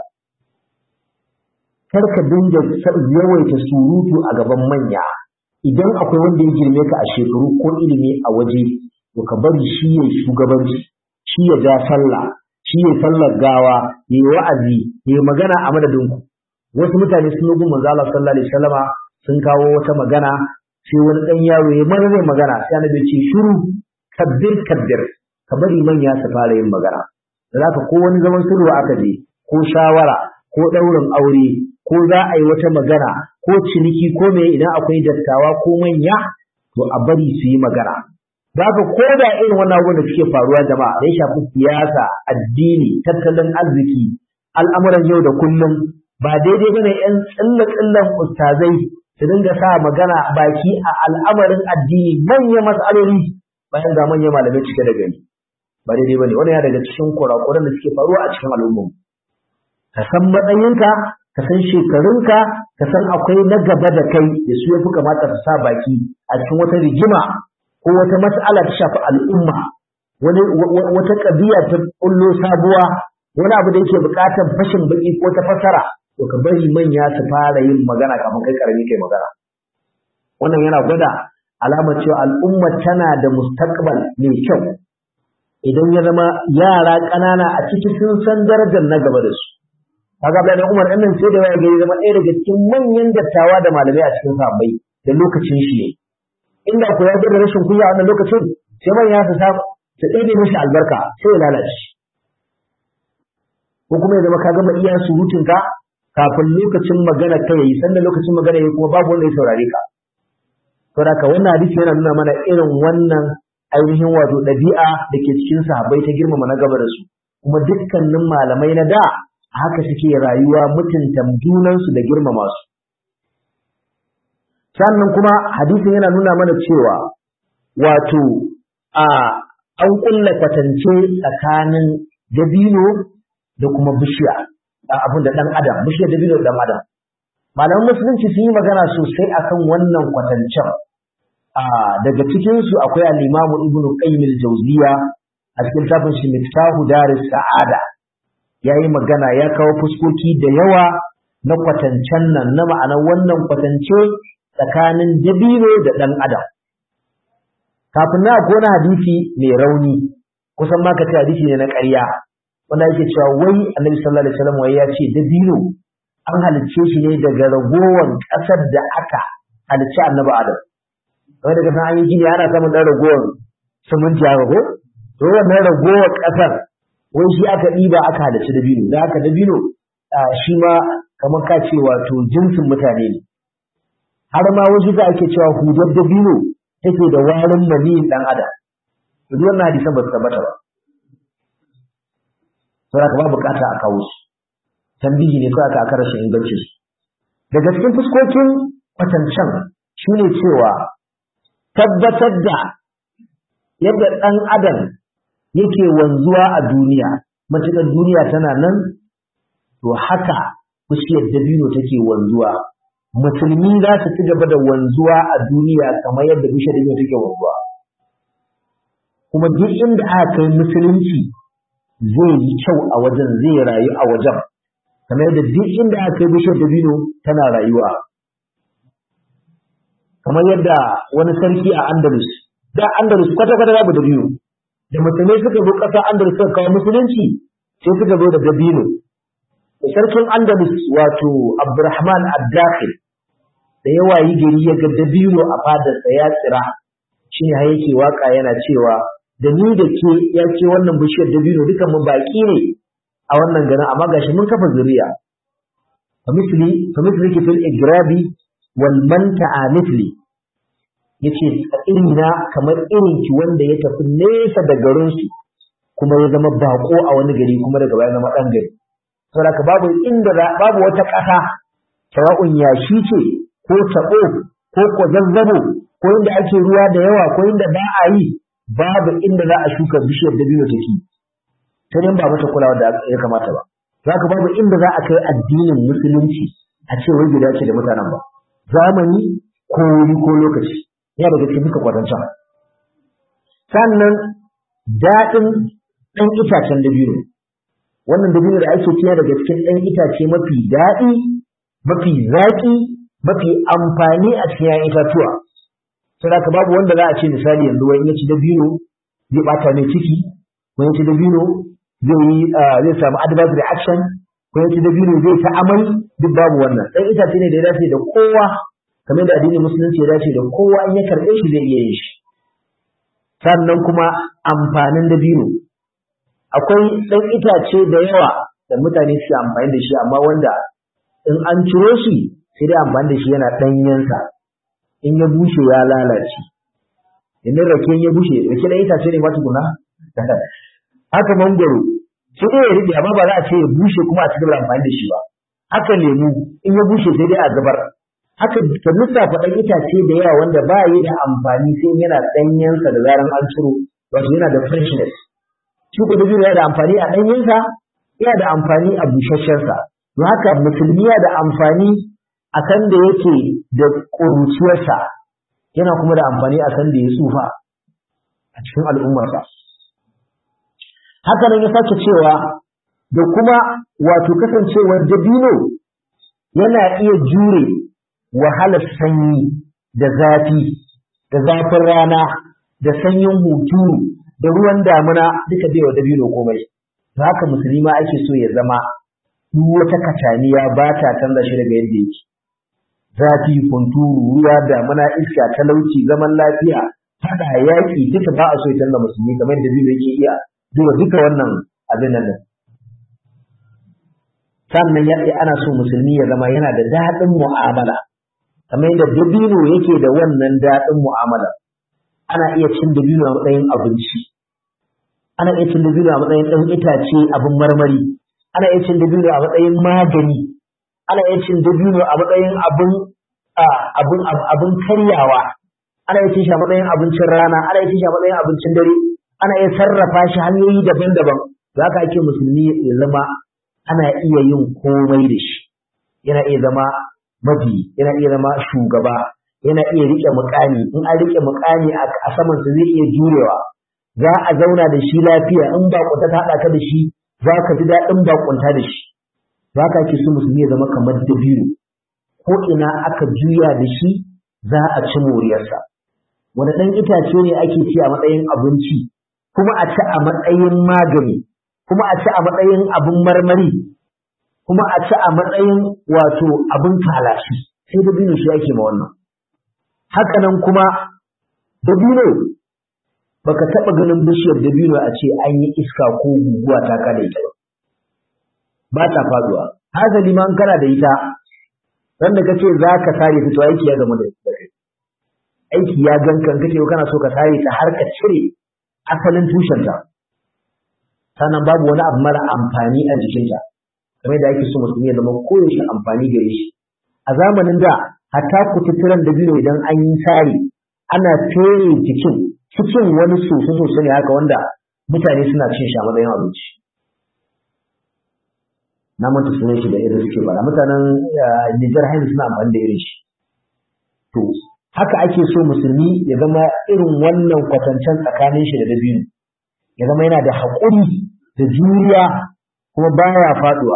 kar ka dinga yawaita surutu a gaban manya idan akwai wanda ya girme ka a shekaru ko ilimi a waje to ka bari shi ya shugabanci shi ya ja sallah shi ya sallar gawa ya yi wa'azi ya yi magana a madadin ku wasu mutane sun yi manzo Allah sallallahu alaihi wasallama sun kawo wata magana sai wani dan yaro ya mana zai magana sai annabi ya ce shiru kabbir kabbir ka bari manya su fara yin magana da zaka ko wani zaman sulhu aka je ko shawara ko daurin aure ko za a yi wata magana ko ciniki ko me idan akwai dattawa ko manya to a bari su yi magana da haka ko da irin wannan abubuwan da suke faruwa jama'a da ya shafi siyasa addini tattalin arziki al'amuran yau da kullum ba daidai bane yan tsilla tsillan ustazai su dinga sa magana baki a al'amarin addini manya mas'aloli bayan ga manyan malamai cike da gani ba daidai bane wannan ya daga cikin kurakuran da suke faruwa a cikin al'umma ka san matsayinka ka san shekarunka ka san akwai na gaba da kai da su yafi kamata su sa baki a cikin wata rigima ko wata mas'ala ta shafi al'umma wani wata ƙabiya ta kullo sabuwa wani abu da yake buƙatar fashin baki ko ta fasara to ka bari manya su fara yin magana kafin kai karami kai magana wannan yana gwada alamar cewa al'umma tana da mustaqbal mai kyau idan ya zama yara ƙanana a ciki sun san darajar na gaba da su kaga Abdullahi Umar ɗan nan sai da ya gari zama ɗaya daga cikin manyan dattawa da malamai a cikin sahabbai da lokacin shi ne inda ko ya da rashin kunya a wannan lokacin sai manya su samu su ɗebe mishi albarka sai ya lalace ko kuma ya zama ka gama iya surutun ka kafin lokacin magana ka yayi sannan lokacin magana yayi kuma babu wanda ya saurare ka saboda ka wannan hadisi yana nuna mana irin wannan ainihin wato ɗabi'a da ke cikin sahabbai ta girmama na gaba da su kuma dukkanin malamai na da haka suke rayuwa mutunta junansu da girmama su sannan kuma hadisin yana nuna mana cewa wato a an kulla kwatance tsakanin dabino da kuma bishiya abin da ɗan adam bishiyar dabino da ɗan adam malaman musulunci sun yi magana sosai akan wannan kwatancen daga cikinsu akwai al-imamu ibnu qayyim al-jawziya a cikin tafin shi miftahu daris sa'ada yayi magana ya kawo fuskoki da yawa na kwatancen nan na ma'anar wannan kwatance tsakanin dabino da ɗan adam kafin na akwai wani hadisi mai rauni kusan ma ka ce hadisi ne na ƙarya wanda yake cewa wai annabi sallallahu alaihi wasallam wai ya ce dabino an halicce shi ne daga ragowar ƙasar da aka halicci annabi adam wai daga san an yi gini ana samun ɗan ragowar siminti haka ko to wannan ragowar ƙasar wai shi aka ɗiba aka halicci dabino da haka dabino shi ma kamar ka ce wato jinsin mutane ne har ma wasu da ake cewa hudar dabino take da warin maniyin ɗan adam to duk wannan hadisan ba su tabbata ba saboda ka ba bukata a kawo su tambihi ne kawai aka rashin ingancin su daga cikin fuskokin kwatancan shine cewa tabbatar da yadda ɗan adam yake wanzuwa a duniya matuƙar duniya tana nan to haka bishiyar dabino take wanzuwa musulmi za su ci gaba da wanzuwa a duniya kamar yadda bishiyar dabino take wanzuwa kuma duk inda aka kai musulunci zai yi kyau a wajen zai rayu a wajen kamar yadda duk inda aka kai bishiyar dabino tana rayuwa kamar yadda wani sarki a andalus da andalus kwata-kwata babu dabino da musulmai suka zo ƙasa andalus suka kawo musulunci sai suka zo da dabino sarkin andalus wato abdurrahman ad-dakhil da yawa yi gari ya ga dabino a fadarsa ya tsira shi ne yake waka yana cewa da ni da ke ya ce wannan bishiyar dabino dukan mu baki ne a wannan garin amma gashi mun kafa zuriya famisli famisli ke fil igrabi wal manta'a mithli yace irina kamar irin ki wanda ya tafi nesa da garin su kuma ya zama bako a wani gari kuma daga baya zama dan gari saboda babu inda babu wata ƙasa sawa'un yashi ce ko taɓo ko ko zazzabo ko inda ake ruwa da yawa ko inda ba a yi babu inda za a shuka bishiyar dabino take ta dan ba mata kulawa da ya kamata ba za ka babu inda za a kai addinin musulunci a ce wai gida ce da mutanen ba zamani ko wuri ko lokaci ya daga cikin duka kwatanta sannan daɗin ɗan itacen dabino wannan dabino da ake ciya daga cikin ɗan itace mafi daɗi mafi zaƙi mafi amfani a cikin ‘ya'yan itatuwa. Sai ka babu wanda za a ce misali yanzu wani ya ci dabino zai ɓata mai ciki, wani ya ci dabino zai samu adverse reaction, ko ya ci dabino zai ta amai duk babu wannan. Ɗan itace ne da ya dace da kowa, kamar da addinin musulunci ya dace da kowa in ya karɓe shi zai iya yin shi. Sannan kuma amfanin dabino. Akwai ɗan itace da yawa da mutane suke amfani da shi amma wanda in an ciro shi sai dai amfani da shi yana ɗanyensa in ya bushe ya lalace idan rake ya bushe rake da itace ne ma tukuna haka mangoro sai dai ya riɗe amma ba za a ce ya bushe kuma a ci gaba amfani da shi ba haka lemu in ya bushe sai dai a zubar haka ka lissafa ɗan itace da yawa wanda ba yi da amfani sai yana ɗanyensa da zaran an ciro wato yana da freshness shi ko dabino yana da amfani a ɗanyensa yana da amfani a busasshensa don haka musulmi yana da amfani a kan da yake da ƙuruciyarsa yana kuma da amfani a kan da ya tsufa cikin al'ummarsa haka nan ya sake cewa da kuma wato kasancewar dabino yana iya jure wahalar sanyi da zafi da zafin rana da sanyin hunturu da ruwan damuna duka bai wa dabino komai to haka musulmi ma ake so ya zama duk wata kataniya ba ta canza shi daga yadda yake zafi hunturu ruwa damuna iska talauci zaman lafiya fada yaƙi duka ba a so ya canza musulmi kamar da dabino yake iya duba duka wannan abin nan sannan ya ana so musulmi ya zama yana da daɗin mu'amala kamar yadda dabino yake da wannan daɗin mu'amala ana iya cin dabino a matsayin abinci ana iya cin dabino a matsayin ɗan itace abin marmari ana iya cin dabino a matsayin magani ana iya cin dabino a matsayin abin abin abin karyawa ana iya cin shi a matsayin abincin rana ana iya cin shi a matsayin abincin dare ana iya sarrafa shi hanyoyi daban-daban za ka ake musulmi ya zama ana iya yin komai da shi yana iya zama mabi yana iya zama shugaba yana iya rike mukami in an rike mukami a saman sa zai iya jurewa za a zauna da shi lafiya in bakunta ta haɗa ka da shi za ka ji daɗin bakunta da shi za ka ake so musulmi ya zama kamar dabino ko ina aka juya da shi za a ci moriyarsa wani ɗan itace ne ake ci a matsayin abinci kuma a ci a matsayin magani kuma a ci a matsayin abin marmari kuma a ci a matsayin wato abin kalashi sai dabino shi ake ma wannan haka nan kuma dabino baka taɓa ganin bishiyar dabino a ce an yi iska ko guguwa ta kada ita ba ta faduwa hasali ma kana da ita wanda kace za ka sare ta to aiki ya gama da kai aiki ya gankan kace kana so ka sare ta har ka cire asalin tushenta sannan babu wani abu mara amfani a jikinta kamar da ake so musulmi ya zama koyaushe amfani gare shi a zamanin da hatta kututturen dabino idan an yi sare ana fere jikin cikin wani soso soso ne haka wanda mutane suna cin shi a matsayin abinci na manta sunan shi da irin suke bara mutanen Nijar haihu suna amfani da irin shi to haka ake so musulmi ya zama irin wannan kwatancen tsakanin shi da dabino ya zama yana da haƙuri da juriya kuma baya faduwa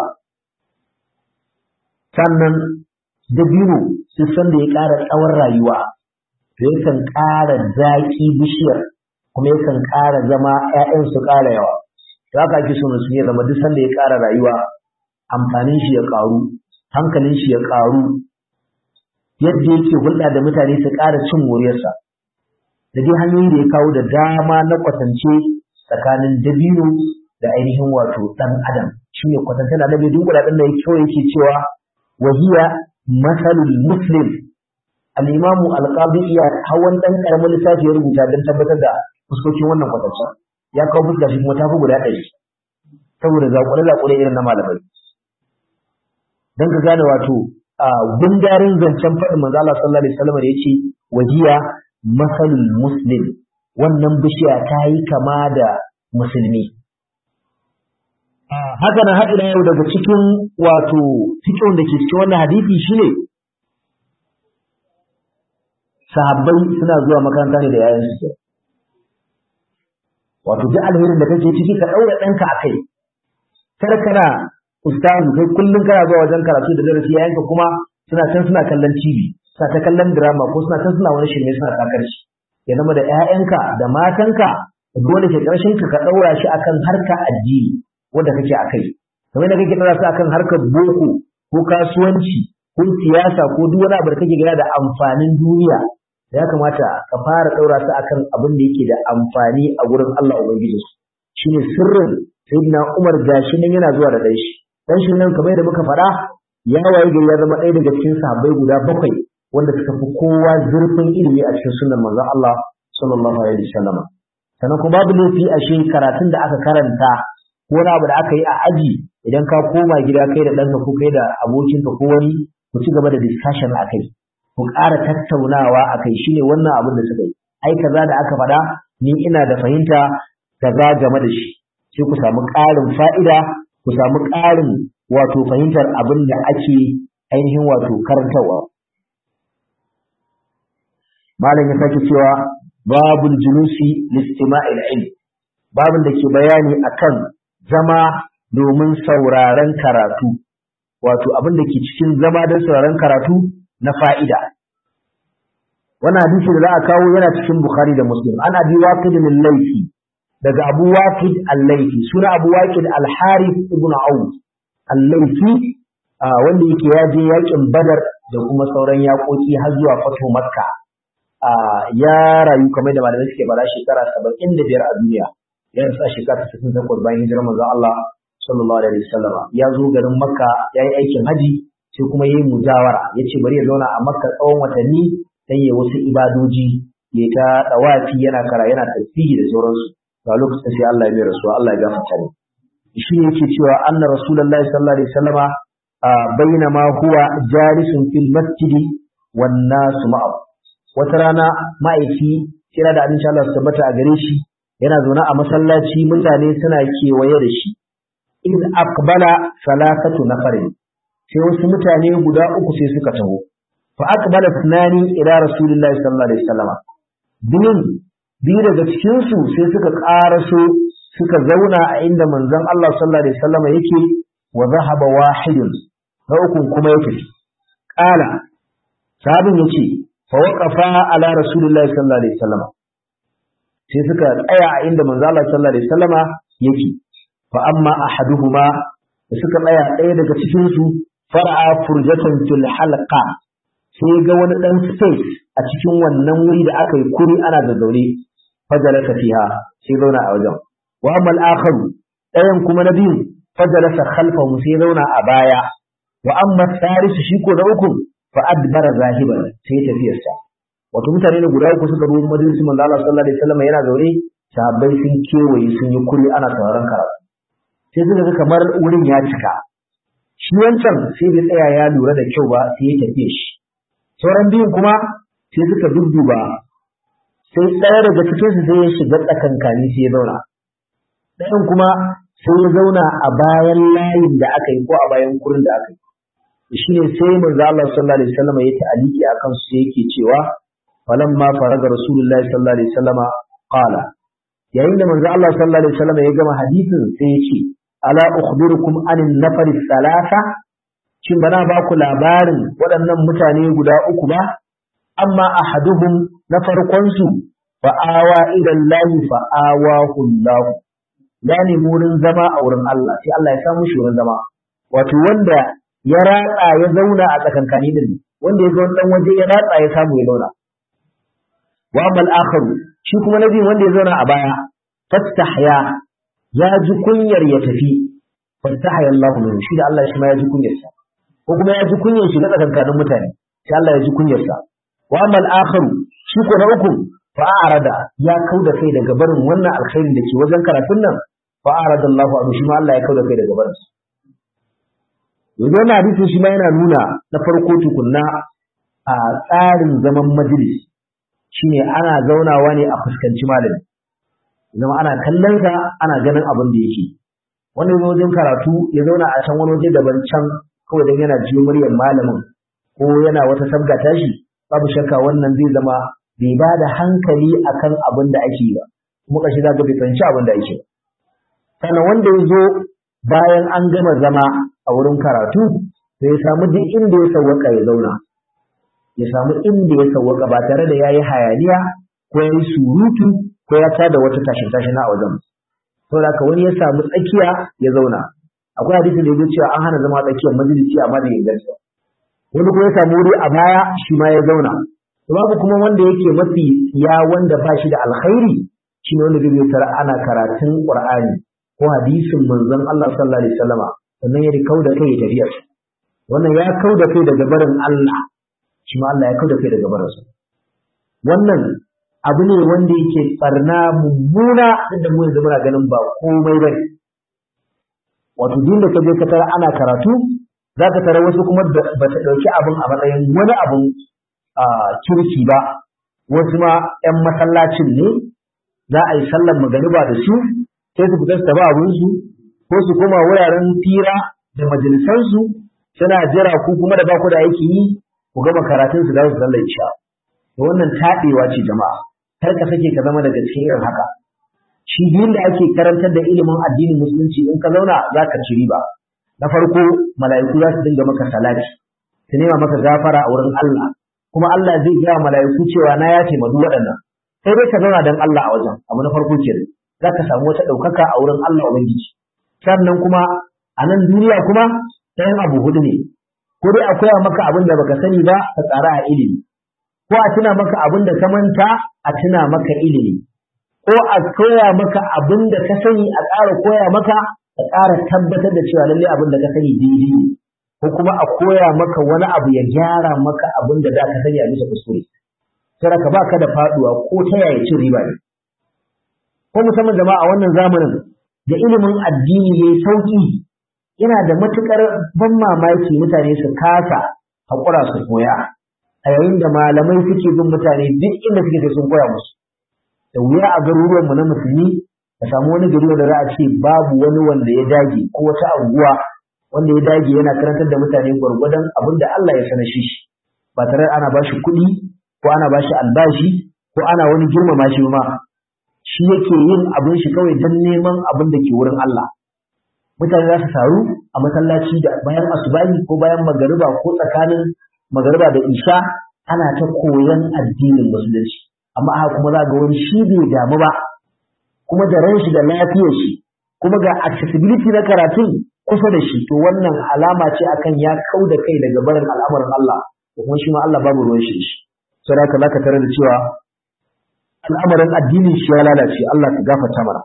sannan dabino duk sanda ya ƙara tsawon rayuwa to yakan ƙara zaƙi bishiyar kuma yakan ƙara zama ‘ya'yan su ƙara yawa to haka ake so musulmi ya zama duk sanda ya ƙara rayuwa amfanin shi ya ƙaru hankalin shi ya ƙaru yadda yake hulɗa da mutane su ƙara cin moriyarsa da dai hanyoyi da ya kawo da dama na kwatance tsakanin dabino da ainihin wato ɗan adam shi ne kwatance da annabi dunkula ɗin da ya kyau yake cewa wahiya masalul muslim al-imamu al-qadi iya hawan ɗan ƙaramin lissafi ya rubuta don tabbatar da fuskokin wannan kwatance ya kawo fuska shi kuma ta fi guda ɗari saboda zaƙure-zaƙure irin na malamai don ka gane wato a gundarin zancen faɗin manzo Allah sallallahu alaihi wasallam da yace wajiya masalul muslim wannan bishiya ta yi kama da musulmi haka nan haɗin yau daga cikin wato fikin da ke cikin wannan hadisi shine sahabbai suna zuwa makaranta ne da yayan su wato duk alherin da kake ciki ka ɗaura ɗanka a kai kar kana ustazu kai kullum kana zuwa wajen karatu da darasi yayanka kuma suna can suna kallon TV suna ta kallon drama ko suna can suna wani shirme suna takar shi ya zama da ƴaƴanka da matanka dole ke ƙarshen ka ka ɗaura shi akan harka addini wanda kake akai kamar da kake ɗaura su akan harkar boko ko kasuwanci ko siyasa ko duk wani abu da kake gana da amfanin duniya ya kamata ka fara ɗaura su akan abin da yake da amfani a gurin Allah Ubangiji shine sirrin sayyidina Umar gashi nan yana zuwa da ɗan shi dan shi nan kamar yadda muka faɗa ya waye gari ya zama ɗaya daga cikin sahabbai guda bakwai wanda suka fi kowa zurfin ilimi a cikin sunan manzon Allah sallallahu alaihi wasallam sannan kuma babu laifi a shi karatun da aka karanta ko wani abu da aka yi a aji idan ka koma gida kai da ɗanka ko kai da abokinka ko wani ku ci gaba da discussion a kai ku ƙara tattaunawa a kai shine wannan abin da suka yi ai kaza da aka faɗa ni ina da fahimta kaza game da shi sai ku samu ƙarin fa'ida ku samu ƙarin wato fahimtar abin da ake ainihin wato karantarwa. Malam ya sake cewa babul julusi listima'il ilm babin da ke bayani akan zama domin sauraren karatu wato abin da ke cikin zama don sauraren karatu na fa'ida wannan hadisi da za a kawo yana cikin bukhari da muslim ana bi waqid min laifi daga abu waqid al-laifi suna abu waqid al-harith ibn auf al-laifi wanda yake ya je yakin badar da kuma sauran yakoki har zuwa fatu makka ya rayu kamar da malamai suke bada shekara saba'in da biyar a duniya ya rasu a shekara ta sittin takwas bayan hijirar manzon Allah sallallahu alaihi wasallama ya zo garin makka ya yi aikin haji sai kuma ya yi mujawara ya ce bari ya zauna a makka tsawon watanni dan ya wasu ibadoji ya ta dawafi yana kara yana tasbihi da sauransu ga lokacin sai Allah ya mai rasuwa Allah ya gafarta ne shi ne yake cewa anna rasulullahi sallallahu alaihi wasallama bainama huwa jalisun fil masjidi wan nasu ma'ahu wata rana ma'aiki kira da abin Allah su tabbata a gare shi yana zaune a masallaci mutane suna kewaye da shi in aqbala salasatu nafarin sai wasu mutane guda uku sai suka taho fa aqbala tunani ila rasulillahi sallallahu alaihi wasallam biyun biyu daga cikin su sai suka karaso suka zauna a inda manzon Allah sallallahu alaihi wasallam yake wa zahaba wahidun na ukun kuma yake qala sabin yace fawaqafa ala rasulillahi sallallahu alaihi wasallam sai suka tsaya a inda manzo Allah sallallahu alaihi wasallama yake fa amma ahaduhuma da suka tsaya ɗaya daga cikin su far'a furjatan fil halqa sai ga wani dan space a cikin wannan wuri da aka yi kuri ana da zaune fajalasa fiha sai zauna a wajen wa amma al-akharu ɗayan kuma na biyu fajalasa khalfahu sai zauna a baya wa amma thalisu shi ko na uku fa adbara zahiban sai tafiyarsa wato mutane ne guda uku suka ruwan majalisi manzo Allah sallallahu alaihi wasallam yana zaune sahabbai sun kewaye sun yi kuri ana sauraron karatu sai suka ga kamar wurin ya cika shi wancan sai bai tsaya ya lura da kyau ba sai ya tafiye shi sauran biyun kuma sai suka dudduba sai ɗaya daga cikin su sai ya shiga tsakankani sai ya zauna ɗayan kuma sai ya zauna a bayan layin da aka yi ko a bayan kurin da aka yi shi ne sai manzo Allah sallallahu alaihi wasallam ya ta'aliki akan su sai yake cewa falamma faraga rasulullahi sallallahu alaihi wasallam qala yayin da manzo Allah sallallahu alaihi wasallam ya gama hadisin sai ya ce ala ukhbirukum anin nafari salasa shin bana ba ku labarin waɗannan mutane guda uku ba amma ahaduhum na farkon su fa awa ila Allah fa awahu Allah ya nemi wurin zama a wurin Allah sai Allah ya samu shi wurin zama wato wanda ya ratsa ya zauna a tsakankani din wanda ya ga wani dan waje ya ratsa ya samu ya zauna wa amal akharu shi kuma nabi wanda ya zauna a baya fastahya ya ji kunyar ya tafi fastahya Allah min shi da Allah shi ma ya ji kunyar sa ko kuma ya ji kunyar shi na tsakankanin mutane sai Allah ya ji kunyar sa wa amal akharu shi ko na uku fa arada ya kauda kai daga barin wannan alkhairin da ke wajen karatun nan fa arada Allah anhu shi ma Allah ya kauda kai daga barin sa yanzu wannan hadisin shi ma yana nuna na farko tukunna a tsarin zaman majalis shine ana zaunawa ne a fuskanci malami zama ana kallon ka ana ganin abin da yake wanda ya wajen karatu ya zauna a can wani waje daban can kawai dan yana jiyo muryar malamin ko yana wata sabga tashi babu shakka wannan zai zama bai ba da hankali akan abin da ake yi ba kuma kashi za ka bai fahimci abin da ake ba sannan wanda ya zo bayan an gama zama a wurin karatu sai ya samu duk inda ya sawwaka ya zauna ya samu inda ya sawwaka ba tare da yayi hayaniya ko yayi surutu ko ya tada wata tashin tashin a wajen saboda haka wani ya samu tsakiya ya zauna akwai hadisi da yake cewa an hana zama tsakiyar majalisi amma da inganta wani kuma ya samu wuri a baya shi ma ya zauna babu kuma wanda yake mafi ya wanda ba shi da alkhairi shine wanda zai tara ana karatun qur'ani ko hadisin manzon Allah sallallahu alaihi wasallama sannan ya kau da kai ya tafiya wannan ya kau da kai daga barin Allah shi ma Allah ya kau da kai daga barinsa wannan abu ne wanda yake barna mummuna inda mu yanzu muna ganin ba komai bane wato din da kaje ka tara ana karatu za ka tara wasu kuma ba ta ɗauki abin a matsayin wani abin kirki ba wasu ma 'yan masallacin ne za a yi sallar magariba da su sai su fita su tafi abinsu ko su koma wuraren fira da majalisansu suna jira ku kuma da ba ku da aiki yi ku gama karatun su za su sallar isha to wannan taɗewa ce jama'a kar ka sake ka zama daga cikin irin haka shi biyun da ake karantar da ilimin addinin musulunci in ka zauna za ka ci riba na farko mala'iku za su dinga maka salati su nema maka gafara a wurin Allah kuma Allah zai gaya mala'iku cewa na ya taimadu waɗannan sai dai ka zauna don Allah a wajen abu na farko kenan za ka samu wata ɗaukaka a wurin Allah Ubangiji sannan kuma a nan duniya kuma ɗayan abu hudu ne ko dai a koya maka abin da baka sani ba ka tsara a ilimi ko a tuna maka abin da ka manta a tuna maka ilimi ko a koya maka abin da ka sani a ƙara koya maka ka ƙara tabbatar da cewa lallai abin da ka sani daidai ne ko kuma a koya maka wani abu ya gyara maka abin da za ka sani a bisa kuskure sai ka baka da faduwa ko ta yaya cin riba ne ko musamman jama'a a wannan zamanin da ilimin addini yayi sauki yana da matukar ban mamaki mutane su kasa haƙura su koya a yayin da malamai suke bin mutane duk inda suke sai sun koya musu da wuya a garuruwanmu na musulmi ka samu wani gari da za a ce babu wani wanda ya dage ko wata anguwa wanda ya dage yana karantar da mutane gwargwadon abin da Allah ya sanar shi ba tare ana ba shi kuɗi ko ana ba shi albashi ko ana wani girmama shi ma shi yake yin abin shi kawai don neman abin da ke wurin Allah mutane za su taru a masallaci da bayan asubahi ko bayan magariba ko tsakanin magariba da isha ana ta koyon addinin musulunci amma haka kuma za ga wani shi bai damu ba kuma da ran shi da lafiyar shi kuma ga accessibility na karatun kusa da shi to wannan alama ce akan ya kau da kai daga barin al'amarin Allah ko kuma shi ma Allah babu ruwan shi shi sai haka zaka tare da cewa al'amarin addinin shi ya lalace Allah ka gafarta mana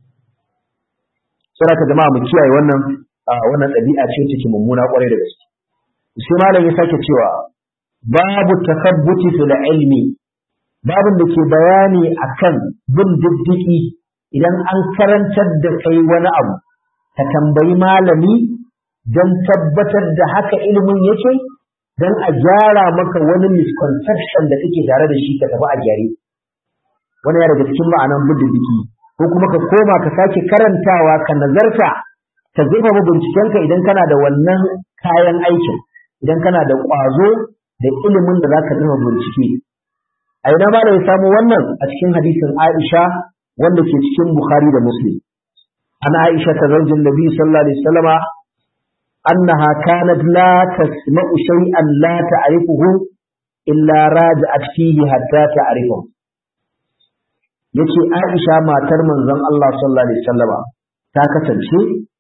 sai haka jama'a mu kiyaye wannan wannan ɗabi'a ce take mummuna kwarai da gaske sai malam ya sake cewa babu takabbuti fil ilmi babin da ke bayani akan bin diddiki idan an karantar da kai wani abu ka tambayi malami don tabbatar da haka ilimin yake don a gyara maka wani misconception da kake tare da shi ka tafi a gyare wani ya daga cikin ma'anan bin diddiki ko kuma ka koma ka sake karantawa ka nazarta ka zurfafa bincikenka idan kana da wannan kayan aikin idan kana da ƙwazo da ilimin da za ka zama bincike a ina ma da ya samu wannan a cikin hadisin Aisha wanda ke cikin Bukhari da Muslim an Aisha ta zaujin Nabi sallallahu alaihi wasallama annaha kanat la tasma'u shay'an la ta'rifuhu illa raja'at fihi hatta ta'rifu yace Aisha matar manzon Allah sallallahu alaihi wasallama ta kasance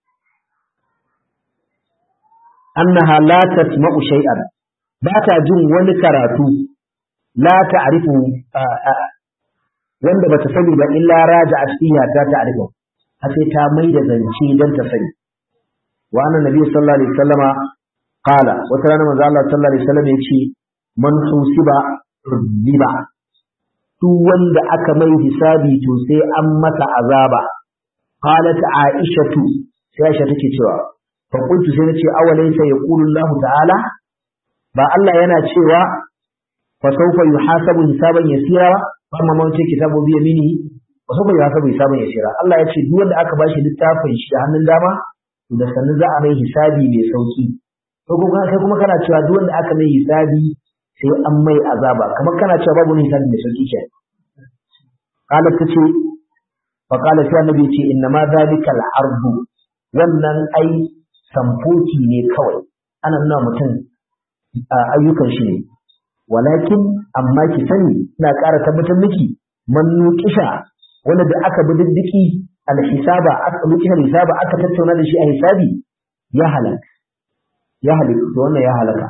annaha la tasma'u shay'an ba ta jin wani karatu la ta'rifu wanda bata sani ba illa raja'at fiha ta ta'rifu har sai ta mai da zance dan ta sani wa anna nabi sallallahu alaihi wasallama qala wata rana manzo Allah sallallahu alaihi wasallam yace man husiba riba duk wanda aka mai hisabi to sai an masa azaba qalat aishatu sai aisha take cewa fa qultu sai nace awalaysa yaqulu Allah ta'ala ba Allah yana cewa fa sawfa yuhasabu hisaban yasira ba amma man ce kitabu bi yaminihi fa sawfa yuhasabu hisaban yasira Allah ya ce duk wanda aka bashi littafin shi da hannun dama to da sanin za a mai hisabi mai sauki ko kuma kai kuma kana cewa duk wanda aka mai hisabi sai an mai azaba kamar kana cewa babu hisabi mai sauki ke qala tace fa qala sai annabi ce inna ma zalika al-ardu wannan ai samfoki ne kawai ana nuna mutum ayyukan shi ne walakin amma ki sani ina ƙara tabbatar miki man nuqisha wanda da aka bi diddiki alhisaba aka nuqisha hisaba aka tattauna da shi a hisabi ya halaka ya halaka to wannan ya halaka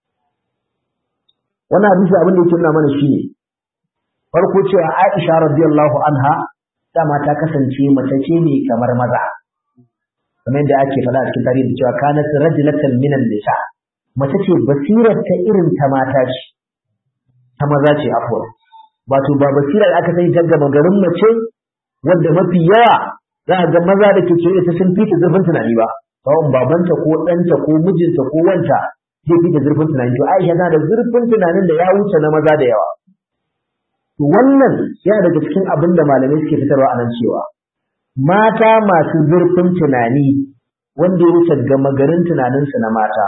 wannan hadisi abin da yake nuna mana shine farko cewa Aisha radiyallahu anha dama ta kasance mace ce ne kamar maza kamar yadda ake faɗa a cikin tarihi cewa kanat rajulatan minan nisa mace ce basirar ta irin ta mata ce ta maza ce afwan wato ba basirar aka sani ta gama garin mace wanda mafi yawa za a ga maza da ke kewaye ta sun fita zurfin tunani ba kawai babanta ko ɗanta ko mijinta ko wanta zai fita zurfin tunani to Aisha tana da zurfin tunanin da ya wuce na maza da yawa to wannan yana daga cikin abin da malamai suke fitarwa a nan cewa mata masu zurfin tunani wanda ya wuce gama garin tunaninsu na mata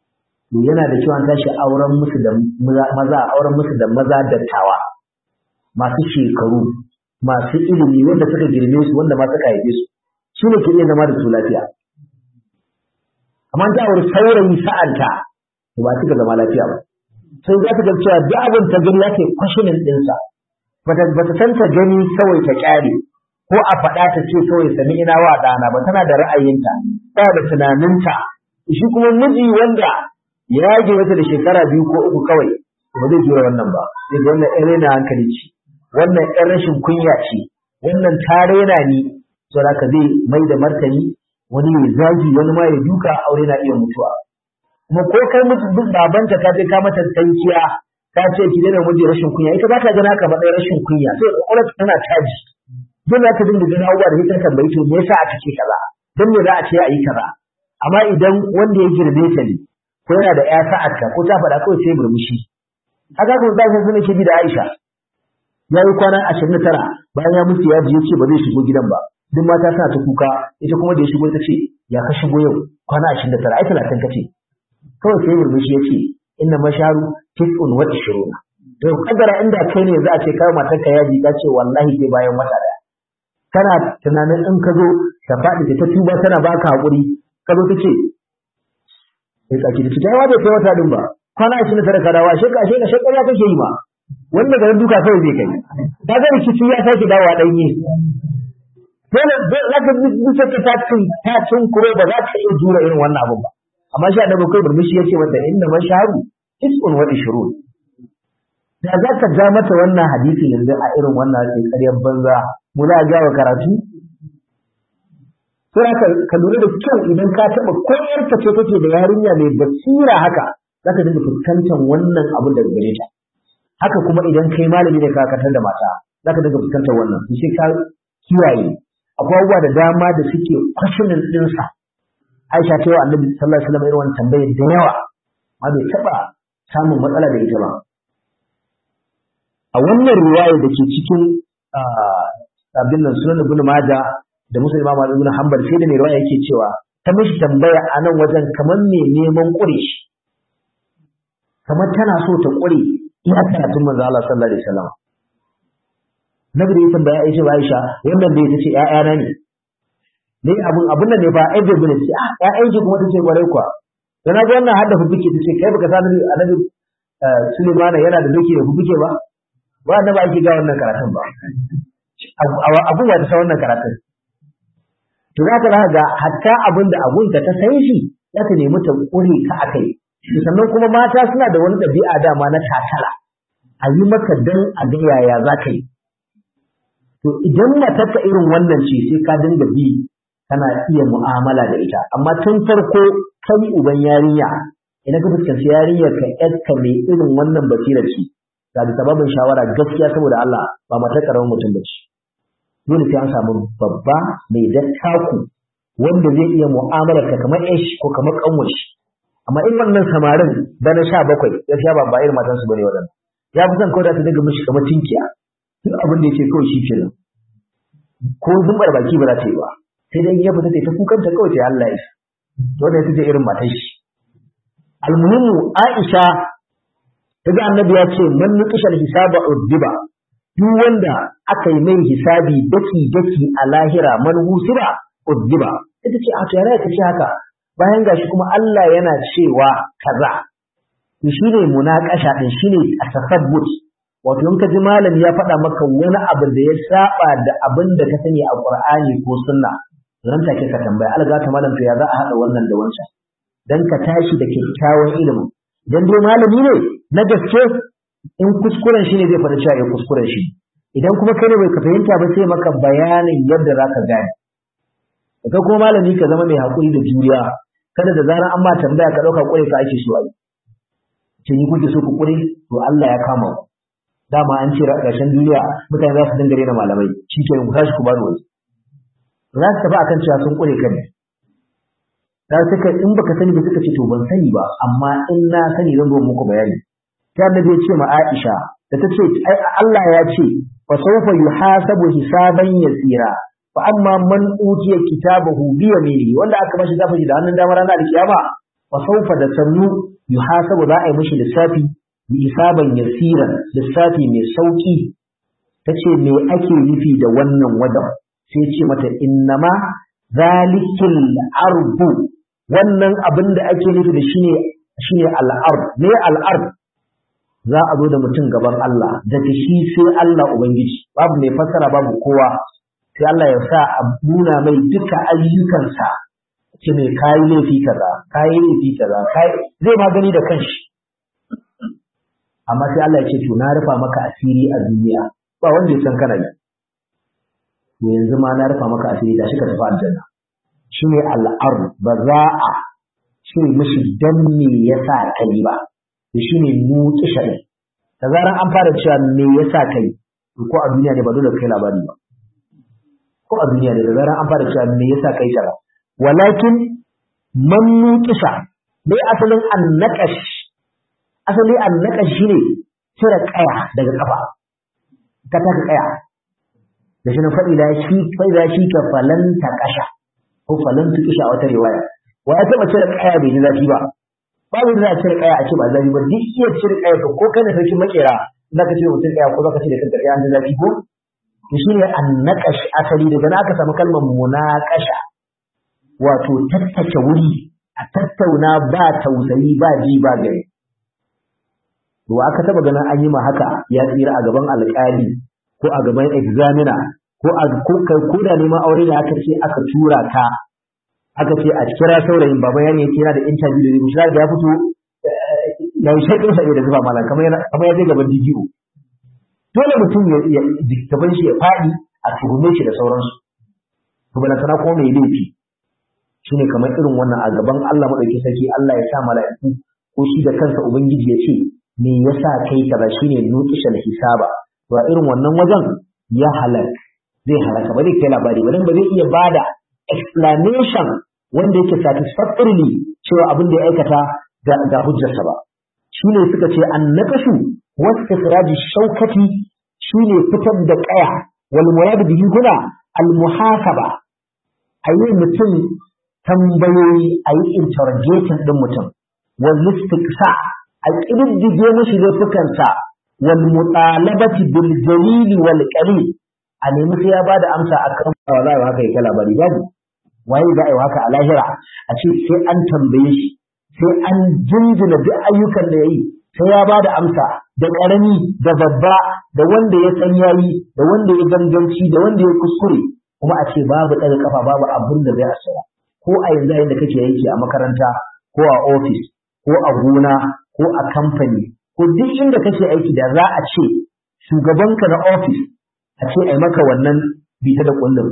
to yana da cewa tashi auren musu da maza auren musu da maza dattawa masu shekaru masu ilimi wanda suka girme su wanda ma suka haife su su ne ke iya zama da su lafiya amma ta aure saurayi sa'anta to ba suka zama lafiya ba sai za ta ga cewa duk abin ta gani yake kwashinin ɗinsa bata bata san ta gani kawai ta kyale ko a faɗa ta ce kawai sami ina wa ɗana ba tana da ra'ayinta tana da tunaninta shi kuma miji wanda ya je mata da shekara biyu ko uku kawai ba zai jura wannan ba sai ga wannan ɗan raina hankali ce wannan ɗan rashin kunya ce wannan ta raina ni saboda ka zai mai da martani wani ya zagi wani ma ya duka aure na iya mutuwa kuma ko kai mutu babanta ka je ka mata tankiya ka ce ki daina miji rashin kunya ita ba ta gana ka matsayin rashin kunya sai kwakwalwar tana caji dole ka dinga gani abubuwa da ita tambayi to me yasa aka ce kaza dan me za a ce a yi kaza amma idan wanda ya girbe ta ne ko yana da ƴa sa'arta ko ta faɗa kawai sai murmushi haka kuma zai sun ke bi da Aisha ya yi kwana ashirin da tara bayan ya mutu ya ji ya ce ba zai shigo gidan ba duk mata suna ta kuka ita kuma da ya shigo ita ce ya ka shigo yau kwana ashirin da tara ai talatin ka ce kawai sai murmushi ya ce inna masharu tis'un wa ishiruna to kadara inda kai ne za a ce kai matarka yaji ka ce wallahi sai bayan wata daya kana tunanin in ka zo ta faɗi ta tuba tana baka hakuri ka zo ta ce sai tsaki da ta yawa bai kai wata din ba kwana ashirin da tara ka dawo ashe ka ashe ka shekara kake yi ma wanda garin duka kawai zai kai ka ga rikici ya sake dawowa ɗanye dole za ka bisa ka ta cin ta cin kuro ba za ka iya jura irin wannan abun ba amma shi annabi kai burmishi yace mata inna masharu tis'un wa ishrun da za ka ja mata wannan hadisi yanzu a irin wannan sai ƙaryar banza mu za a ga karatu sai ka ka lura da kyau idan ka taɓa ko yarka ce take da yarinya mai basira haka za ka dinga fuskantar wannan abun daga gare ta haka kuma idan kai malami ne ka katar da mata za ka dinga fuskantar wannan sai ka kiyaye akwai abubuwa da dama da suke kwashinin ɗinsa Aisha ta yi wa Annabi sallallahu alaihi wasallam irin wannan tambayar da yawa amma bai taɓa samun matsala da ita ba a wannan riwaya da ke cikin abin nan sunan Ibn Majah da Muslim Imam Ibn Hanbal sai da mai riwaya yake cewa ta mishi tambaya a nan wajen kamar me neman ƙure shi kamar tana so ta ƙure iya karatun manzo Allah sallallahu alaihi wasallam Nabi da ya tambaya Aisha Aisha wannan da ya ce ƴaƴana ne ne abun abun nan ne fa ai bai bane ce ah ƴaƴan ki kuma tace kwarai kuwa dan ga wannan hadda fufuke tace kai baka san annabi Sulaiman yana da doki da fufuke ba ba annabi ake ga wannan karatun ba abun wa ta san wannan karatun to za ka ga hatta abin da abun ka ta san shi za ta nemi ta kure ka akai sannan kuma mata suna da wani ɗabi'a dama na takala a yi maka dan a ga yaya za ka yi to idan matarka irin wannan ce sai ka dinga bi kana iya mu'amala da ita amma tun farko kai uban yarinya idan ka fuskanci yarinyar ka yarka mai irin wannan basirar ce ga da sababin shawara gaskiya saboda Allah ba matar karamin mutum ba ce dole sai an samu babba mai dattaku wanda zai iya mu'amalar ka kamar ish ko kamar kanwar shi amma in wannan samarin da na sha bakwai gaskiya ba ba irin matansu bane waɗannan ya fi son kawai da ta daga mishi kamar tinkiya duk abin da yake kawai shi kenan ko zumbar baki ba za ta yi ba sai dai ya fita ta kukanta kawai sai Allah ya to da ita ce irin matar shi almuhimu Aisha daga annabi ya ce man nuqishal hisaba uddiba duk wanda aka yi mai hisabi daki daki a lahira man husiba uddiba ita ce a to yana ta ce haka bayan gashi kuma Allah yana cewa kaza to shine munaqasha din shine tasabbut wato in ka ji malami ya faɗa maka wani abu da ya saba da abin da ka sani a Qur'ani ko sunna nan take ka tambaya alga ta malam to ya za a haɗa wannan da wancan dan ka tashi da kyakkyawan ilimi dan dai malami ne na gaske in kuskuren shi ne zai faɗa cewa ya kuskuren shi idan kuma kai ne bai ka fahimta ba sai maka bayanin yadda za ka gane ka kuma malami ka zama mai haƙuri da juriya kada da zarar an ma tambaya ka ɗauka ƙure ka ake so a yi ce ni kuke so ku ƙure to Allah ya kama ku dama an ce ƙarshen duniya mutane za su dinga rena malamai shi ke ku tashi ku bani waje za su tafi akan cewa sun ƙure kan za su ka in baka sani ba suka ce to ban sani ba amma in na sani zan zo muku bayani ta annabi ya ce ma Aisha da ta ce ai Allah ya ce fa sawfa yuhasabu hisaban yasira fa amma man utiya kitabahu bi yaminihi wanda aka bashi zafi da hannun dama ranar alkiyama fa sawfa da sannu yuhasabu za a yi mishi lissafi bi hisaban yasiran lissafi mai sauki ta ce me ake nufi da wannan wajen sai ce mata innama zalikil arbu wannan abin da ake nufi da shine shine al'ard me al'ard za a zo da mutum gaban Allah daga shi sai Allah ubangiji babu mai fassara babu kowa sai Allah ya sa a nuna mai duka ayyukansa ce mai kayi laifi kaza kayi laifi kaza kai zai ma gani da kanshi amma sai Allah ya ce to na rufa maka asiri a duniya ba wanda ya san kana yi to yanzu ma na rufa maka asiri da shi ka tafi aljanna shine al'ar ba za a ce mishi dan me yasa kai ba to shine nuki shari da zaran an fara cewa me yasa kai to ko a duniya ne ba dole kai labari ba ko a duniya ne da zaran an fara cewa me yasa kai kaza walakin man nuqisha me asalin annaqash asali annaqash shine cire kaya daga kafa ka taka kaya da shi na faɗi da shi faɗi shi ka falanta kasha ko falanta kisha a wata riwaya wa ya taɓa cire kaya bai ji zafi ba babu da za a cire kaya a ce ba zafi ba duk iya cire kaya ko ko kai da sarkin makera za ka cire mutum kaya ko za ka cire kanka kaya an ji zafi ko to shi ne annaqash asali daga na aka samu kalmar munaqasha wato tattace wuri a tattauna ba tausayi ba ji ba gari to aka taba ganin an yi ma haka ya tsira a gaban alƙali ko a gaban examiner ko a ko ko da neman aure da aka ce aka tura ka aka ce a kira saurayin baba ya ne kira da interview da shi da ya fito ya yi shaƙin sa da zuba malam kamar yana kamar ya je gaban DGO dole mutum ya gaban shi ya faɗi a tuhume shi da sauransu to balantana ko mai laifi shine kamar irin wannan a gaban Allah madauki sarki Allah ya sa mala'iku ko shi da kansa ubangiji ya ce me yasa kai kaza shine nuqishal hisaba to a irin wannan wajen ya halak zai halaka ba zai kai labari ba dan ba zai iya bada explanation wanda yake satisfactorily cewa abin da ya aikata ga ga hujjarsa ba shine suka ce annakashu wastifraji shaukati shine fitar da kaya wal murad bihi huna al muhasaba ayi mutum tambayoyi ayi interrogating din mutum wal istiqsa a ƙididdige mashi laifukansa wal mutalabati bil jalili wal qalil a nemi sai ya bada amsa akan wallahi haka yake labari babu waye za a yi haka a lahira a ce sai an tambaye shi sai an jinjina duk ayyukan da yayi sai ya bada amsa da ƙarami da babba da wanda ya san yayi da wanda ya ganganci da wanda ya kuskure kuma a ce babu ɗaga kafa babu abin da zai asara ko a yanzu yayin da kake aiki a makaranta ko a ofis ko a gona ko a kamfani ko duk inda kake aiki da za a ce shugabanka na ofis a ce ai maka wannan bita da kullum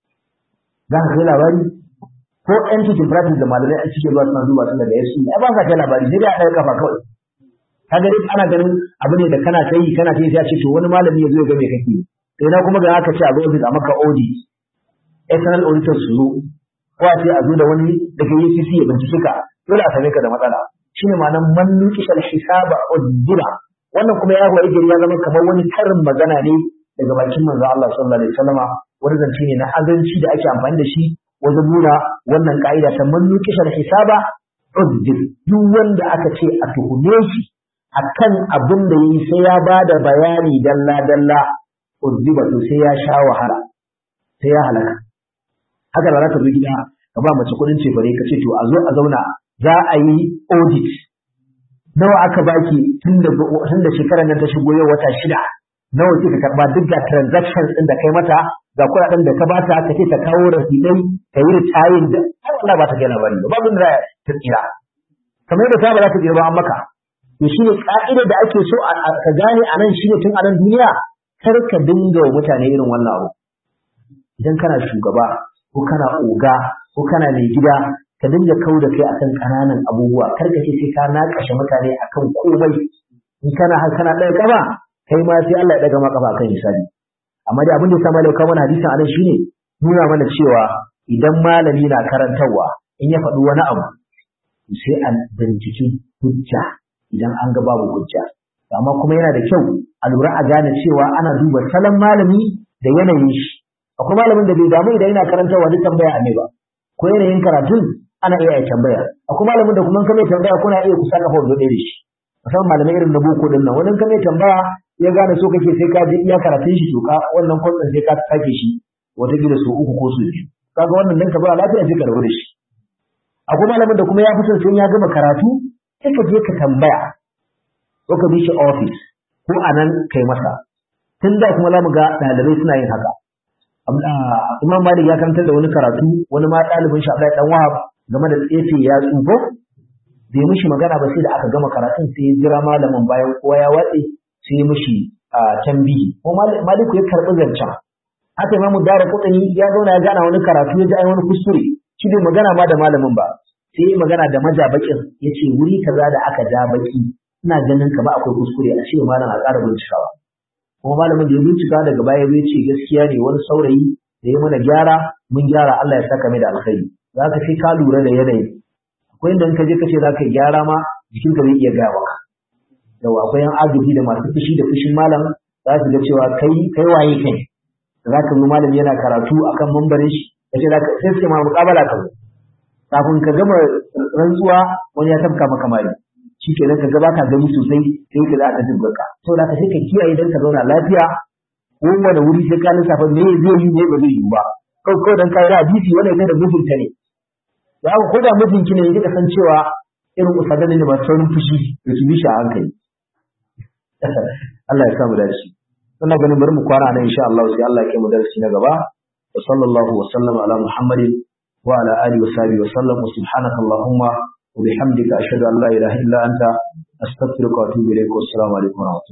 za ka kai labari ko yan cikin practice da malamai an cike zuwa suna duba su daga yasu ai ba sa kai labari sai dai a ɗaga kafa kawai ka gani ana ganin abu ne da kana ta yi kana ta yi sai a ce to wani malami ya zo ya ga me kake sai na kuma ga aka ce a zo ofis a maka audit external auditor su zo ko a ce a zo da wani daga UCC ya bincike ka dole a same ka da matsala shine ma'anar man nuqishal hisaba udira wannan kuma ya waye gari ya zama kamar wani karin magana ne daga bakin manzo Allah sallallahu alaihi wasallama wani zance ne na azanci da ake amfani da shi wajen nuna wannan ka'ida ta man nuqishal hisaba udir duk wanda aka ce a tuhume shi akan abin da yayi sai ya bada bayani dalla dalla udiba to sai ya sha wahala sai ya halaka haka da za ka zo gida ka ba mace kuɗin cefare ka ce to a zo a zauna za a yi audit nawa aka baki tun da shekarar nan ta shigo yau wata shida nawa kika karba duk ga transactions din da kai mata ga kuɗaɗen da ka bata ka ce ta kawo rasidai ka yi ritayin da ai wallahi ba ta gina bari ba babu da ta tsira kamar yadda ta ba za ta tsira ba an maka to shi ne ka'idar da ake so ka gane a nan shi ne tun a nan duniya kar ka dinga wa mutane irin wannan abu idan kana shugaba ko kana oga ko kana mai gida ka dinga kau da kai akan ƙananan abubuwa kar ka ce sai ka naƙashe mutane akan komai in kana har kana ɗaya kafa kai ma sai Allah ya ɗaga ma kafa akan hisabi amma dai abin da ya sa malai kawo mana hadisin anan shine nuna mana cewa idan malami na karantarwa in ya faɗi wani abu sai an binciki hujja idan an ga babu hujja amma kuma yana da kyau a lura a gane cewa ana duba salon malami da yanayin shi akwai malamin da bai damu idan yana karantarwa duk tambaya ne ba ko yanayin karatun ana iya yi tambaya akwai malamin da kuma kan mai tambaya kuna iya kusa kafa wanda da shi musamman malamai irin na boko din nan wani ka mai tambaya ya gane so kake sai ka je iya karatun shi to ka wannan kwatsan sai ka sake shi wata gida su uku ko su biyu kaga wannan dan ka ba lafiya sai ka rabu da shi akwai malamin da kuma ya fi son sai ya gama karatu sai ka je ka tambaya ko ka bi shi office ko a nan kai masa tun da kuma za mu ga ɗalibai suna yin haka Imam Malik ya karantar da wani karatu wani ma ɗalibin shi Abdullahi dan Wahab game da tsefe ya tsufo bai mishi magana ba sai da aka gama karatun sai ya jira malamin bayan kowa ya watse sai ya mishi tambihi ko Malik ya karɓi zancen haka Imam Dara Kutani ya zauna ya gana wani karatu ya ji ai wani kuskure shi bai magana ma da malamin ba sai ya magana da majabakin ya ce wuri kaza da aka ja baki ina ganin ka ba akwai kuskure a ce malam a ƙara bincikawa kuma malamin da ya bincika daga baya zai ce gaskiya ne wani saurayi da ya mana gyara mun gyara Allah ya saka mai da alkhairi za ka sai ka lura da yanayi akwai inda in ka je ka ce za ka gyara ma jikinka zai iya gaya maka yawa akwai yan agaji da masu fushi da fushin malam za su ga cewa kai kai waye kai za ka zo malam yana karatu akan mambarin shi ka ce sai suke ma muƙabala ka zo kafin ka gama rantsuwa wani ya tafka maka mari shi ke nan ka gaba ka gani sosai sai ka za ka jin barka sau da ka sai ka kiyaye don ka zauna lafiya kowane wuri sai ka lissafa me zai yi ne ba zai yi ba kawai kawai don kayi hadisi wanda ya da mijinta ne da aka koda mijinki ne ya san cewa irin usadan ne masu saurin fushi da su bi shi a hankali Allah ya samu dace ina ganin bari mu kwana nan insha Allah sai Allah ya kai mu darasi na gaba wa sallallahu wa sallama ala muhammadin wa ala alihi wa sahbihi wa sallam wa subhanaka allahumma وبحمدك أشهد أن لا إله إلا أنت أستغفرك وأتوب إليك والسلام عليكم ورحمة الله